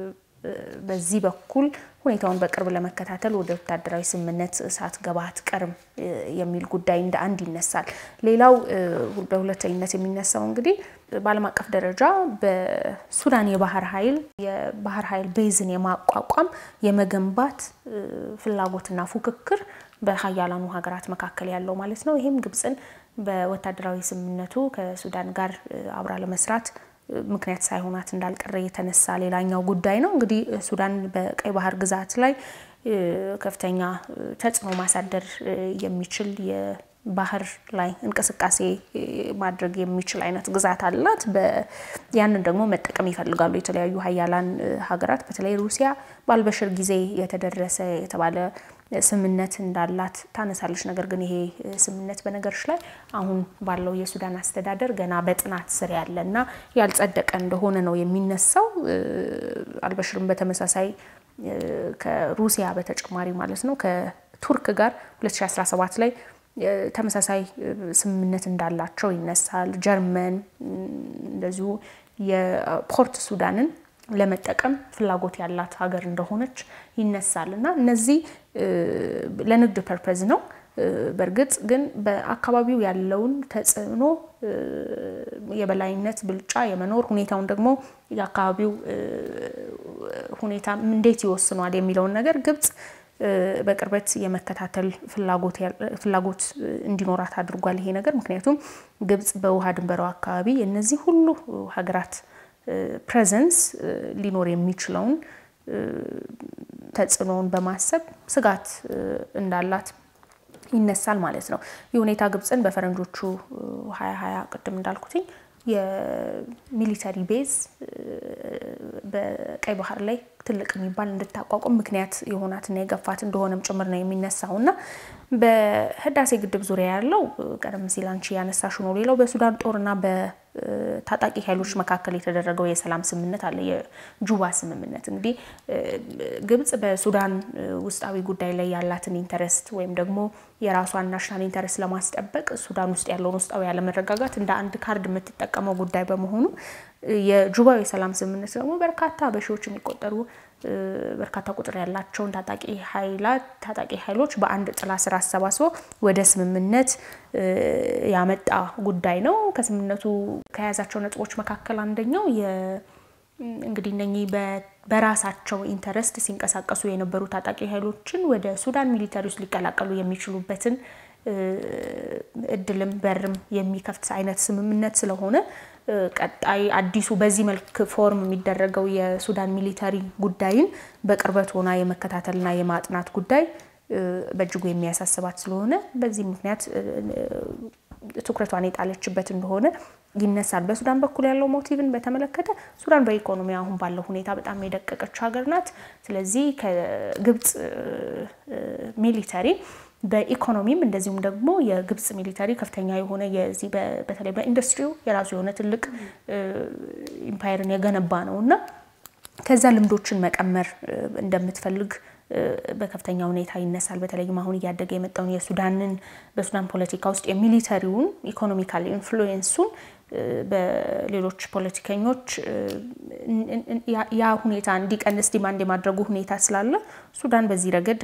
Speaker 1: በዚህ በኩል ሁኔታውን በቅርብ ለመከታተል ወደ ወታደራዊ ስምምነት ሳትገባ አትቀርም የሚል ጉዳይ እንደ አንድ ይነሳል። ሌላው በሁለተኝነት የሚነሳው እንግዲህ በዓለም አቀፍ ደረጃ በሱዳን የባህር ኃይል የባህር ኃይል ቤዝን የማቋቋም የመገንባት ፍላጎትና ፉክክር በሀያላኑ ሀገራት መካከል ያለው ማለት ነው። ይህም ግብጽን በወታደራዊ ስምምነቱ ከሱዳን ጋር አብራ ለመስራት ምክንያት ሳይሆናት እንዳልቀረ የተነሳ ሌላኛው ጉዳይ ነው። እንግዲህ ሱዳን በቀይ ባህር ግዛት ላይ ከፍተኛ ተጽዕኖ ማሳደር የሚችል የባህር ላይ እንቅስቃሴ ማድረግ የሚችል አይነት ግዛት አላት። ያንን ደግሞ መጠቀም ይፈልጋሉ የተለያዩ ሀያላን ሀገራት በተለይ ሩሲያ በአልበሽር ጊዜ የተደረሰ የተባለ ስምምነት እንዳላት ታነሳለች። ነገር ግን ይሄ ስምምነት በነገሮች ላይ አሁን ባለው የሱዳን አስተዳደር ገና በጥናት ስር ያለ እና ያልጸደቀ እንደሆነ ነው የሚነሳው። አልበሽርም በተመሳሳይ ከሩሲያ በተጨማሪ ማለት ነው ከቱርክ ጋር 2017 ላይ ተመሳሳይ ስምምነት እንዳላቸው ይነሳል። ጀርመን እንደዚሁ የፖርት ሱዳንን ለመጠቀም ፍላጎት ያላት ሀገር እንደሆነች ይነሳል እና እነዚህ ለንግድ ፐርፐዝ ነው። በእርግጥ ግን በአካባቢው ያለውን ተጽዕኖ የበላይነት ብልጫ የመኖር ሁኔታውን ደግሞ የአካባቢው ሁኔታ እንዴት ይወስኗል የሚለውን ነገር ግብጽ በቅርበት የመከታተል ፍላጎት እንዲኖራት አድርጓል ይሄ ነገር። ምክንያቱም ግብጽ በውሃ ድንበሯ አካባቢ የእነዚህ ሁሉ ሀገራት ፕሬዘንስ ሊኖር የሚችለውን ተጽዕኖውን በማሰብ ስጋት እንዳላት ይነሳል ማለት ነው። ይህ ሁኔታ ግብጽን በፈረንጆቹ ሀያ ሀያ ቅድም እንዳልኩትኝ የሚሊተሪ ቤዝ በቀይ ባህር ላይ ትልቅ የሚባል እንድታቋቁም ምክንያት የሆናትና የገፋት እንደሆነም ጭምር ነው የሚነሳው እና በህዳሴ ግድብ ዙሪያ ያለው ቀደም ሲል አንቺ ያነሳሽው ነው። ሌላው በሱዳን ጦርና በታጣቂ ኃይሎች መካከል የተደረገው የሰላም ስምምነት አለ፣ የጁባ ስምምነት። እንግዲህ ግብጽ በሱዳን ውስጣዊ ጉዳይ ላይ ያላትን ኢንተረስት ወይም ደግሞ የራሷን ናሽናል ኢንተረስት ለማስጠበቅ ሱዳን ውስጥ ያለውን ውስጣዊ ያለመረጋጋት እንደ አንድ ካርድ የምትጠቀመው ጉዳይ በመሆኑ የጁባው የሰላም ስምምነት ደግሞ በርካታ በሺዎች የሚቆጠሩ በርካታ ቁጥር ያላቸውን ታጣቂ ኃይላት ታጣቂ ኃይሎች በአንድ ጥላ ስር አሰባስቦ ወደ ስምምነት ያመጣ ጉዳይ ነው። ከስምምነቱ ከያዛቸው ነጥቦች መካከል አንደኛው እንግዲህ እነኚህ በራሳቸው ኢንተረስት ሲንቀሳቀሱ የነበሩ ታጣቂ ኃይሎችን ወደ ሱዳን ሚሊተሪ ውስጥ ሊቀላቀሉ የሚችሉበትን እድልም በርም የሚከፍት አይነት ስምምነት ስለሆነ ቀጣይ አዲሱ በዚህ መልክ ፎርም የሚደረገው የሱዳን ሚሊተሪ ጉዳይን በቅርበት ሆና የመከታተልና የማጥናት ጉዳይ በእጅጉ የሚያሳስባት ስለሆነ በዚህ ምክንያት ትኩረቷን የጣለችበት እንደሆነ ይነሳል። በሱዳን በኩል ያለው ሞቲቭን በተመለከተ ሱዳን በኢኮኖሚ አሁን ባለው ሁኔታ በጣም የደቀቀች ሀገር ናት። ስለዚህ ከግብጽ ሚሊተሪ በኢኮኖሚም እንደዚሁም ደግሞ የግብጽ ሚሊተሪ ከፍተኛ የሆነ የዚህ በተለይ በኢንዱስትሪው የራሱ የሆነ ትልቅ ኢምፓየርን የገነባ ነው እና ከዛ ልምዶችን መቀመር እንደምትፈልግ በከፍተኛ ሁኔታ ይነሳል። በተለይም አሁን እያደገ የመጣውን የሱዳንን በሱዳን ፖለቲካ ውስጥ የሚሊተሪውን ኢኮኖሚካል ኢንፍሉዌንሱን በሌሎች ፖለቲከኞች ያ ሁኔታ እንዲቀንስ ዲማንድ የማድረጉ ሁኔታ ስላለ ሱዳን በዚህ ረገድ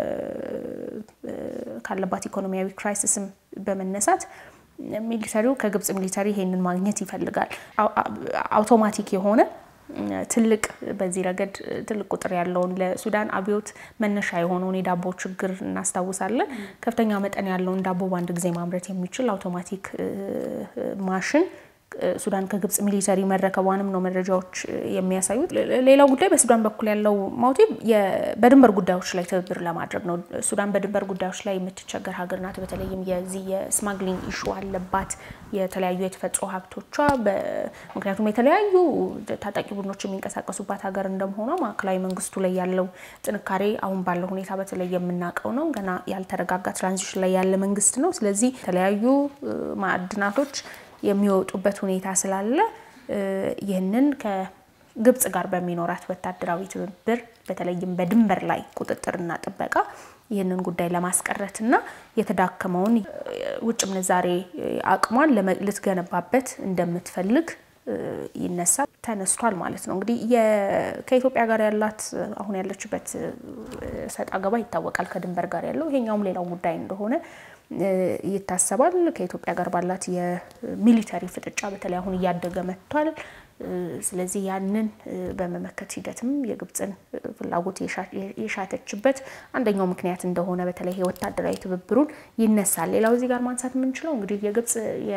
Speaker 1: ካለባት ኢኮኖሚያዊ ክራይሲስም በመነሳት ሚሊተሪው ከግብጽ ሚሊተሪ ይሄንን ማግኘት ይፈልጋል። አውቶማቲክ የሆነ ትልቅ በዚህ ረገድ ትልቅ ቁጥር ያለውን ለሱዳን አብዮት መነሻ የሆነውን የዳቦ ችግር እናስታውሳለን። ከፍተኛ መጠን ያለውን ዳቦ በአንድ ጊዜ ማምረት የሚችል አውቶማቲክ ማሽን ሱዳን ከግብጽ ሚሊተሪ መረከቧንም ነው መረጃዎች የሚያሳዩት። ሌላው ጉዳይ በሱዳን በኩል ያለው ሞቲቭ በድንበር ጉዳዮች ላይ ትብብር ለማድረግ ነው። ሱዳን በድንበር ጉዳዮች ላይ የምትቸገር ሀገር ናት። በተለይም የዚህ የስማግሊንግ ኢሹ አለባት። የተለያዩ የተፈጥሮ ሀብቶቿ ምክንያቱም የተለያዩ ታጣቂ ቡድኖች የሚንቀሳቀሱባት ሀገር እንደመሆኗ ማዕከላዊ መንግስቱ ላይ ያለው ጥንካሬ አሁን ባለው ሁኔታ በተለይ የምናውቀው ነው። ገና ያልተረጋጋ ትራንዚሽን ላይ ያለ መንግስት ነው። ስለዚህ የተለያዩ ማዕድናቶች የሚወጡበት ሁኔታ ስላለ ይህንን ከግብጽ ጋር በሚኖራት ወታደራዊ ትብብር በተለይም በድንበር ላይ ቁጥጥርና ጥበቃ ይህንን ጉዳይ ለማስቀረትና የተዳከመውን ውጭ ምንዛሬ አቅሟን ልትገነባበት እንደምትፈልግ ይነሳል ተነስቷል ማለት ነው። እንግዲህ ከኢትዮጵያ ጋር ያላት አሁን ያለችበት ሰጥ አገባ ይታወቃል። ከድንበር ጋር ያለው ይሄኛውም ሌላው ጉዳይ እንደሆነ ይታሰባል። ከኢትዮጵያ ጋር ባላት የሚሊተሪ ፍጥጫ በተለይ አሁን እያደገ መጥቷል። ስለዚህ ያንን በመመከት ሂደትም የግብፅን ፍላጎት የሻተችበት አንደኛው ምክንያት እንደሆነ በተለይ የወታደራዊ ትብብሩን ይነሳል። ሌላው እዚህ ጋር ማንሳት የምንችለው እንግዲህ የግብፅ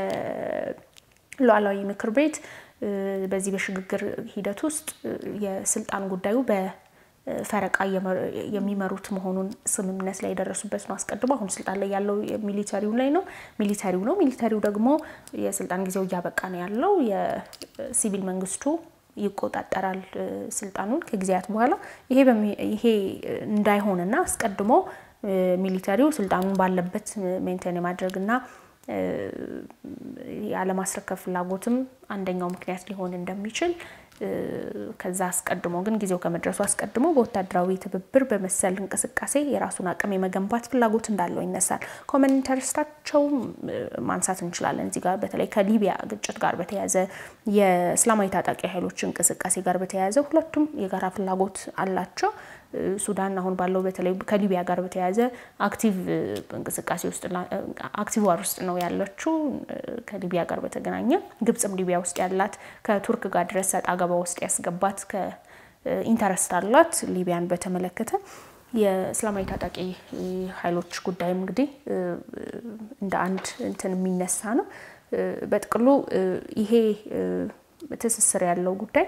Speaker 1: ሉዓላዊ ምክር ቤት በዚህ በሽግግር ሂደት ውስጥ የስልጣን ጉዳዩ በፈረቃ የሚመሩት መሆኑን ስምምነት ላይ የደረሱበት ነው። አስቀድሞ አሁን ስልጣን ላይ ያለው ሚሊተሪው ላይ ነው ሚሊተሪው ነው። ሚሊተሪው ደግሞ የስልጣን ጊዜው እያበቃ ነው ያለው። የሲቪል መንግስቱ ይቆጣጠራል ስልጣኑን ከጊዜያት በኋላ ይሄ እንዳይሆንና አስቀድሞ ሚሊተሪው ስልጣኑን ባለበት ሜንቴን የማድረግና ያለማስረከብ ፍላጎትም አንደኛው ምክንያት ሊሆን እንደሚችል ከዛ አስቀድሞ ግን ጊዜው ከመድረሱ አስቀድሞ በወታደራዊ ትብብር በመሰል እንቅስቃሴ የራሱን አቅም የመገንባት ፍላጎት እንዳለው ይነሳል። ኮመን ኢንተረስታቸው ማንሳት እንችላለን። እዚህ ጋር በተለይ ከሊቢያ ግጭት ጋር በተያያዘ የእስላማዊ ታጣቂ ኃይሎች እንቅስቃሴ ጋር በተያያዘ ሁለቱም የጋራ ፍላጎት አላቸው። ሱዳን አሁን ባለው በተለይ ከሊቢያ ጋር በተያያዘ አክቲቭ እንቅስቃሴ ውስጥ አክቲቭ ዋር ውስጥ ነው ያለችው። ከሊቢያ ጋር በተገናኘ ግብጽም ሊቢያ ውስጥ ያላት ከቱርክ ጋር ድረስ ሰጣ ገባ ውስጥ ያስገባት ከኢንተረስት አላት። ሊቢያን በተመለከተ የእስላማዊ ታጣቂ ኃይሎች ጉዳይም እንግዲህ እንደ አንድ እንትን የሚነሳ ነው። በጥቅሉ ይሄ ትስስር ያለው ጉዳይ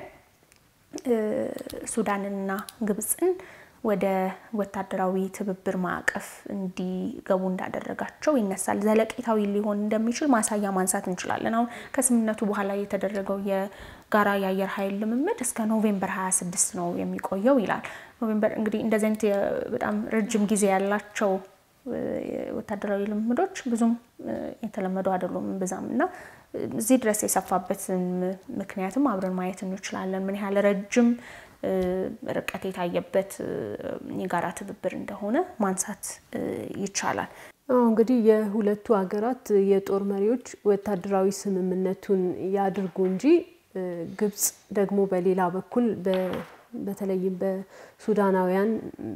Speaker 1: ሱዳንንና ግብፅን ወደ ወታደራዊ ትብብር ማዕቀፍ እንዲገቡ እንዳደረጋቸው ይነሳል። ዘለቄታዊ ሊሆን እንደሚችል ማሳያ ማንሳት እንችላለን። አሁን ከስምምነቱ በኋላ የተደረገው የጋራ የአየር ኃይል ልምምድ እስከ ኖቬምበር 26 ነው የሚቆየው ይላል። ኖቬምበር እንግዲህ እንደዚህ አይነት በጣም ረጅም ጊዜ ያላቸው ወታደራዊ ልምምዶች ብዙም የተለመዱ አይደሉም ብዛም እና እዚህ ድረስ የሰፋበትን ምክንያትም አብረን ማየት እንችላለን። ምን ያህል ረጅም ርቀት የታየበት የጋራ ትብብር እንደሆነ ማንሳት ይቻላል።
Speaker 2: እንግዲህ የሁለቱ ሀገራት የጦር መሪዎች ወታደራዊ ስምምነቱን ያድርጉ እንጂ ግብጽ ደግሞ በሌላ በኩል በተለይም በሱዳናውያን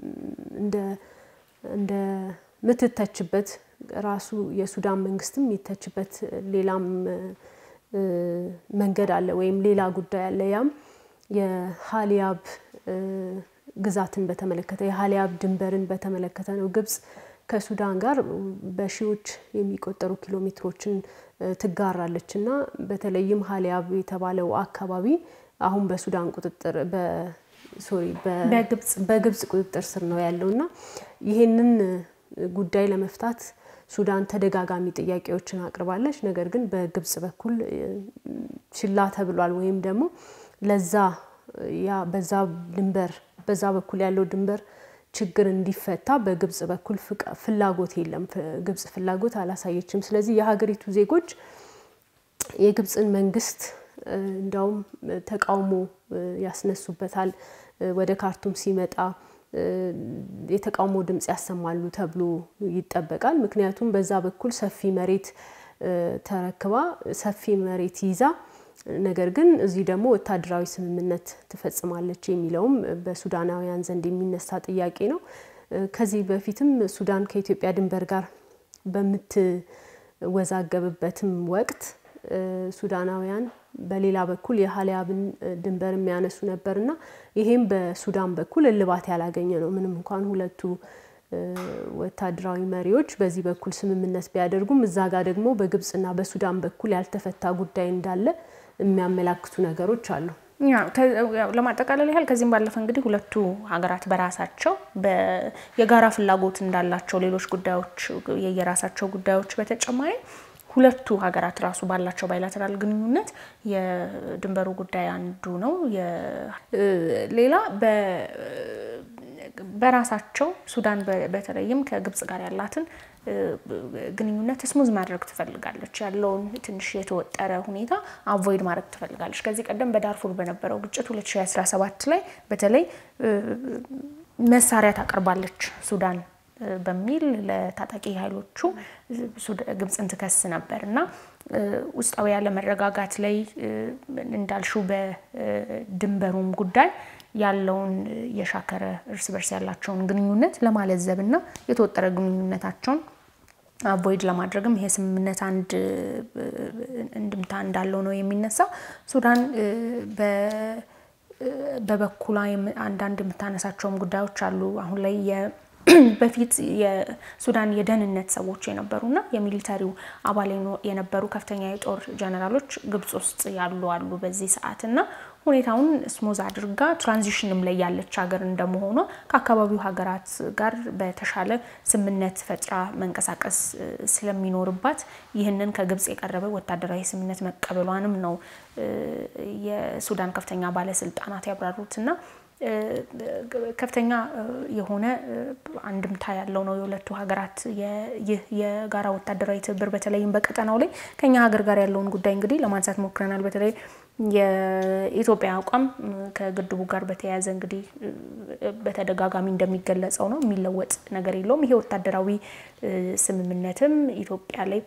Speaker 2: እንደ ምትተችበት ራሱ የሱዳን መንግስትም የሚተችበት ሌላም መንገድ አለ ወይም ሌላ ጉዳይ አለ። ያም የሀሊያብ ግዛትን በተመለከተ የሀሊያብ ድንበርን በተመለከተ ነው። ግብጽ ከሱዳን ጋር በሺዎች የሚቆጠሩ ኪሎ ሜትሮችን ትጋራለች እና በተለይም ሀሊያብ የተባለው አካባቢ አሁን በሱዳን ቁጥጥር ሶሪ በግብጽ ቁጥጥር ስር ነው ያለው እና ይሄንን ጉዳይ ለመፍታት ሱዳን ተደጋጋሚ ጥያቄዎችን አቅርባለች። ነገር ግን በግብጽ በኩል ችላ ተብሏል። ወይም ደግሞ ለዛ ያ በዛ ድንበር በዛ በኩል ያለው ድንበር ችግር እንዲፈታ በግብጽ በኩል ፍላጎት የለም። ግብጽ ፍላጎት አላሳየችም። ስለዚህ የሀገሪቱ ዜጎች የግብጽን መንግስት እንዲያውም ተቃውሞ ያስነሱበታል። ወደ ካርቱም ሲመጣ የተቃውሞ ድምፅ ያሰማሉ ተብሎ ይጠበቃል። ምክንያቱም በዛ በኩል ሰፊ መሬት ተረክባ ሰፊ መሬት ይዛ ነገር ግን እዚህ ደግሞ ወታደራዊ ስምምነት ትፈጽማለች የሚለውም በሱዳናውያን ዘንድ የሚነሳ ጥያቄ ነው። ከዚህ በፊትም ሱዳን ከኢትዮጵያ ድንበር ጋር በምትወዛገብበትም ወቅት ሱዳናውያን በሌላ በኩል የሀሊያብን ድንበር የሚያነሱ ነበርና ይሄም በሱዳን በኩል እልባት ያላገኘ ነው። ምንም እንኳን ሁለቱ ወታደራዊ መሪዎች በዚህ በኩል ስምምነት ቢያደርጉም እዛ ጋር ደግሞ በግብጽና በሱዳን በኩል ያልተፈታ ጉዳይ እንዳለ የሚያመላክቱ ነገሮች አሉ።
Speaker 1: ለማጠቃለል ያህል ከዚህም ባለፈ እንግዲህ ሁለቱ ሀገራት በራሳቸው የጋራ ፍላጎት እንዳላቸው ሌሎች ጉዳዮች የየራሳቸው ጉዳዮች በተጨማሪ ሁለቱ ሀገራት ራሱ ባላቸው ባይላተራል ግንኙነት የድንበሩ ጉዳይ አንዱ ነው። ሌላ በራሳቸው ሱዳን በተለይም ከግብጽ ጋር ያላትን ግንኙነት ስሙዝ ማድረግ ትፈልጋለች። ያለውን ትንሽ የተወጠረ ሁኔታ አቮይድ ማድረግ ትፈልጋለች። ከዚህ ቀደም በዳርፉር በነበረው ግጭት 2017 ላይ በተለይ መሳሪያ ታቀርባለች ሱዳን በሚል ለታጣቂ ኃይሎቹ ግብጽን ትከስ ነበር እና ውስጣዊ ያለመረጋጋት ላይ እንዳልሹ በድንበሩም ጉዳይ ያለውን የሻከረ እርስ በርስ ያላቸውን ግንኙነት ለማለዘብ እና የተወጠረ ግንኙነታቸውን አቮይድ ለማድረግም ይሄ ስምምነት አንድ እንድምታ እንዳለው ነው የሚነሳው። ሱዳን በበኩሏ አንዳንድ የምታነሳቸውም ጉዳዮች አሉ። አሁን ላይ በፊት የሱዳን የደህንነት ሰዎች የነበሩና የሚሊተሪው አባል የነበሩ ከፍተኛ የጦር ጀነራሎች ግብጽ ውስጥ ያሉ አሉ በዚህ ሰዓት እና ሁኔታውን ስሙዝ አድርጋ ትራንዚሽንም ላይ ያለች ሀገር እንደመሆኗ ከአካባቢው ሀገራት ጋር በተሻለ ስምምነት ፈጥራ መንቀሳቀስ ስለሚኖርባት ይህንን ከግብጽ የቀረበ ወታደራዊ ስምምነት መቀበሏንም ነው የሱዳን ከፍተኛ ባለስልጣናት ያብራሩትና ከፍተኛ የሆነ አንድምታ ያለው ነው የሁለቱ ሀገራት ይህ የጋራ ወታደራዊ ትብብር በተለይም በቀጠናው ላይ ከኛ ሀገር ጋር ያለውን ጉዳይ እንግዲህ ለማንሳት ሞክረናል። በተለይ የኢትዮጵያ አቋም ከግድቡ ጋር በተያያዘ እንግዲህ በተደጋጋሚ እንደሚገለጸው ነው፣ የሚለወጥ ነገር የለውም። ይሄ ወታደራዊ ስምምነትም ኢትዮጵያ ላይ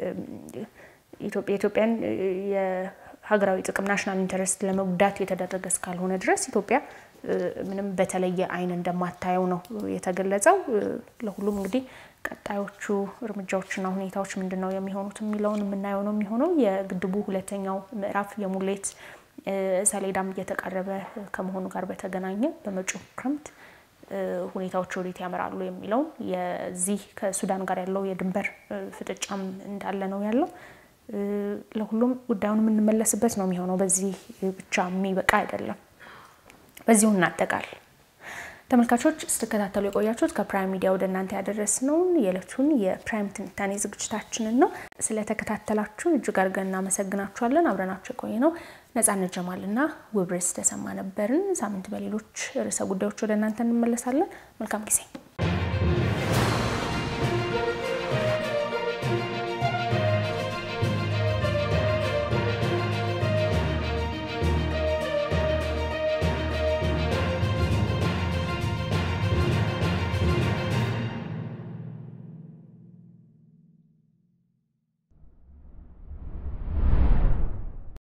Speaker 1: ኢትዮጵያን የሀገራዊ ጥቅም ናሽናል ኢንተረስት ለመጉዳት የተደረገ እስካልሆነ ድረስ ኢትዮጵያ ምንም በተለየ አይን እንደማታየው ነው የተገለጸው። ለሁሉም እንግዲህ ቀጣዮቹ እርምጃዎችና ሁኔታዎች ምንድን ነው የሚሆኑት የሚለውን የምናየው ነው የሚሆነው። የግድቡ ሁለተኛው ምዕራፍ የሙሌት ሰሌዳም እየተቃረበ ከመሆኑ ጋር በተገናኘ በመጪው ክረምት ሁኔታዎች ወዴት ያመራሉ የሚለውን የዚህ ከሱዳን ጋር ያለው የድንበር ፍጥጫም እንዳለ ነው ያለው። ለሁሉም ጉዳዩን የምንመለስበት ነው የሚሆነው። በዚህ ብቻ የሚበቃ አይደለም። በዚሁ እናጠቃል። ተመልካቾች ስትከታተሉ የቆያችሁት ከፕራይም ሚዲያ ወደ እናንተ ያደረስነውን የዕለቱን የፕራይም ትንታኔ ዝግጅታችንን ነው። ስለተከታተላችሁ እጅግ አድርገን እናመሰግናችኋለን። አብረናችሁ የቆየ ነው ነጻነት ጀማልና ውብርስ ተሰማ ነበርን። ሳምንት በሌሎች ርዕሰ ጉዳዮች ወደ እናንተ እንመለሳለን። መልካም ጊዜ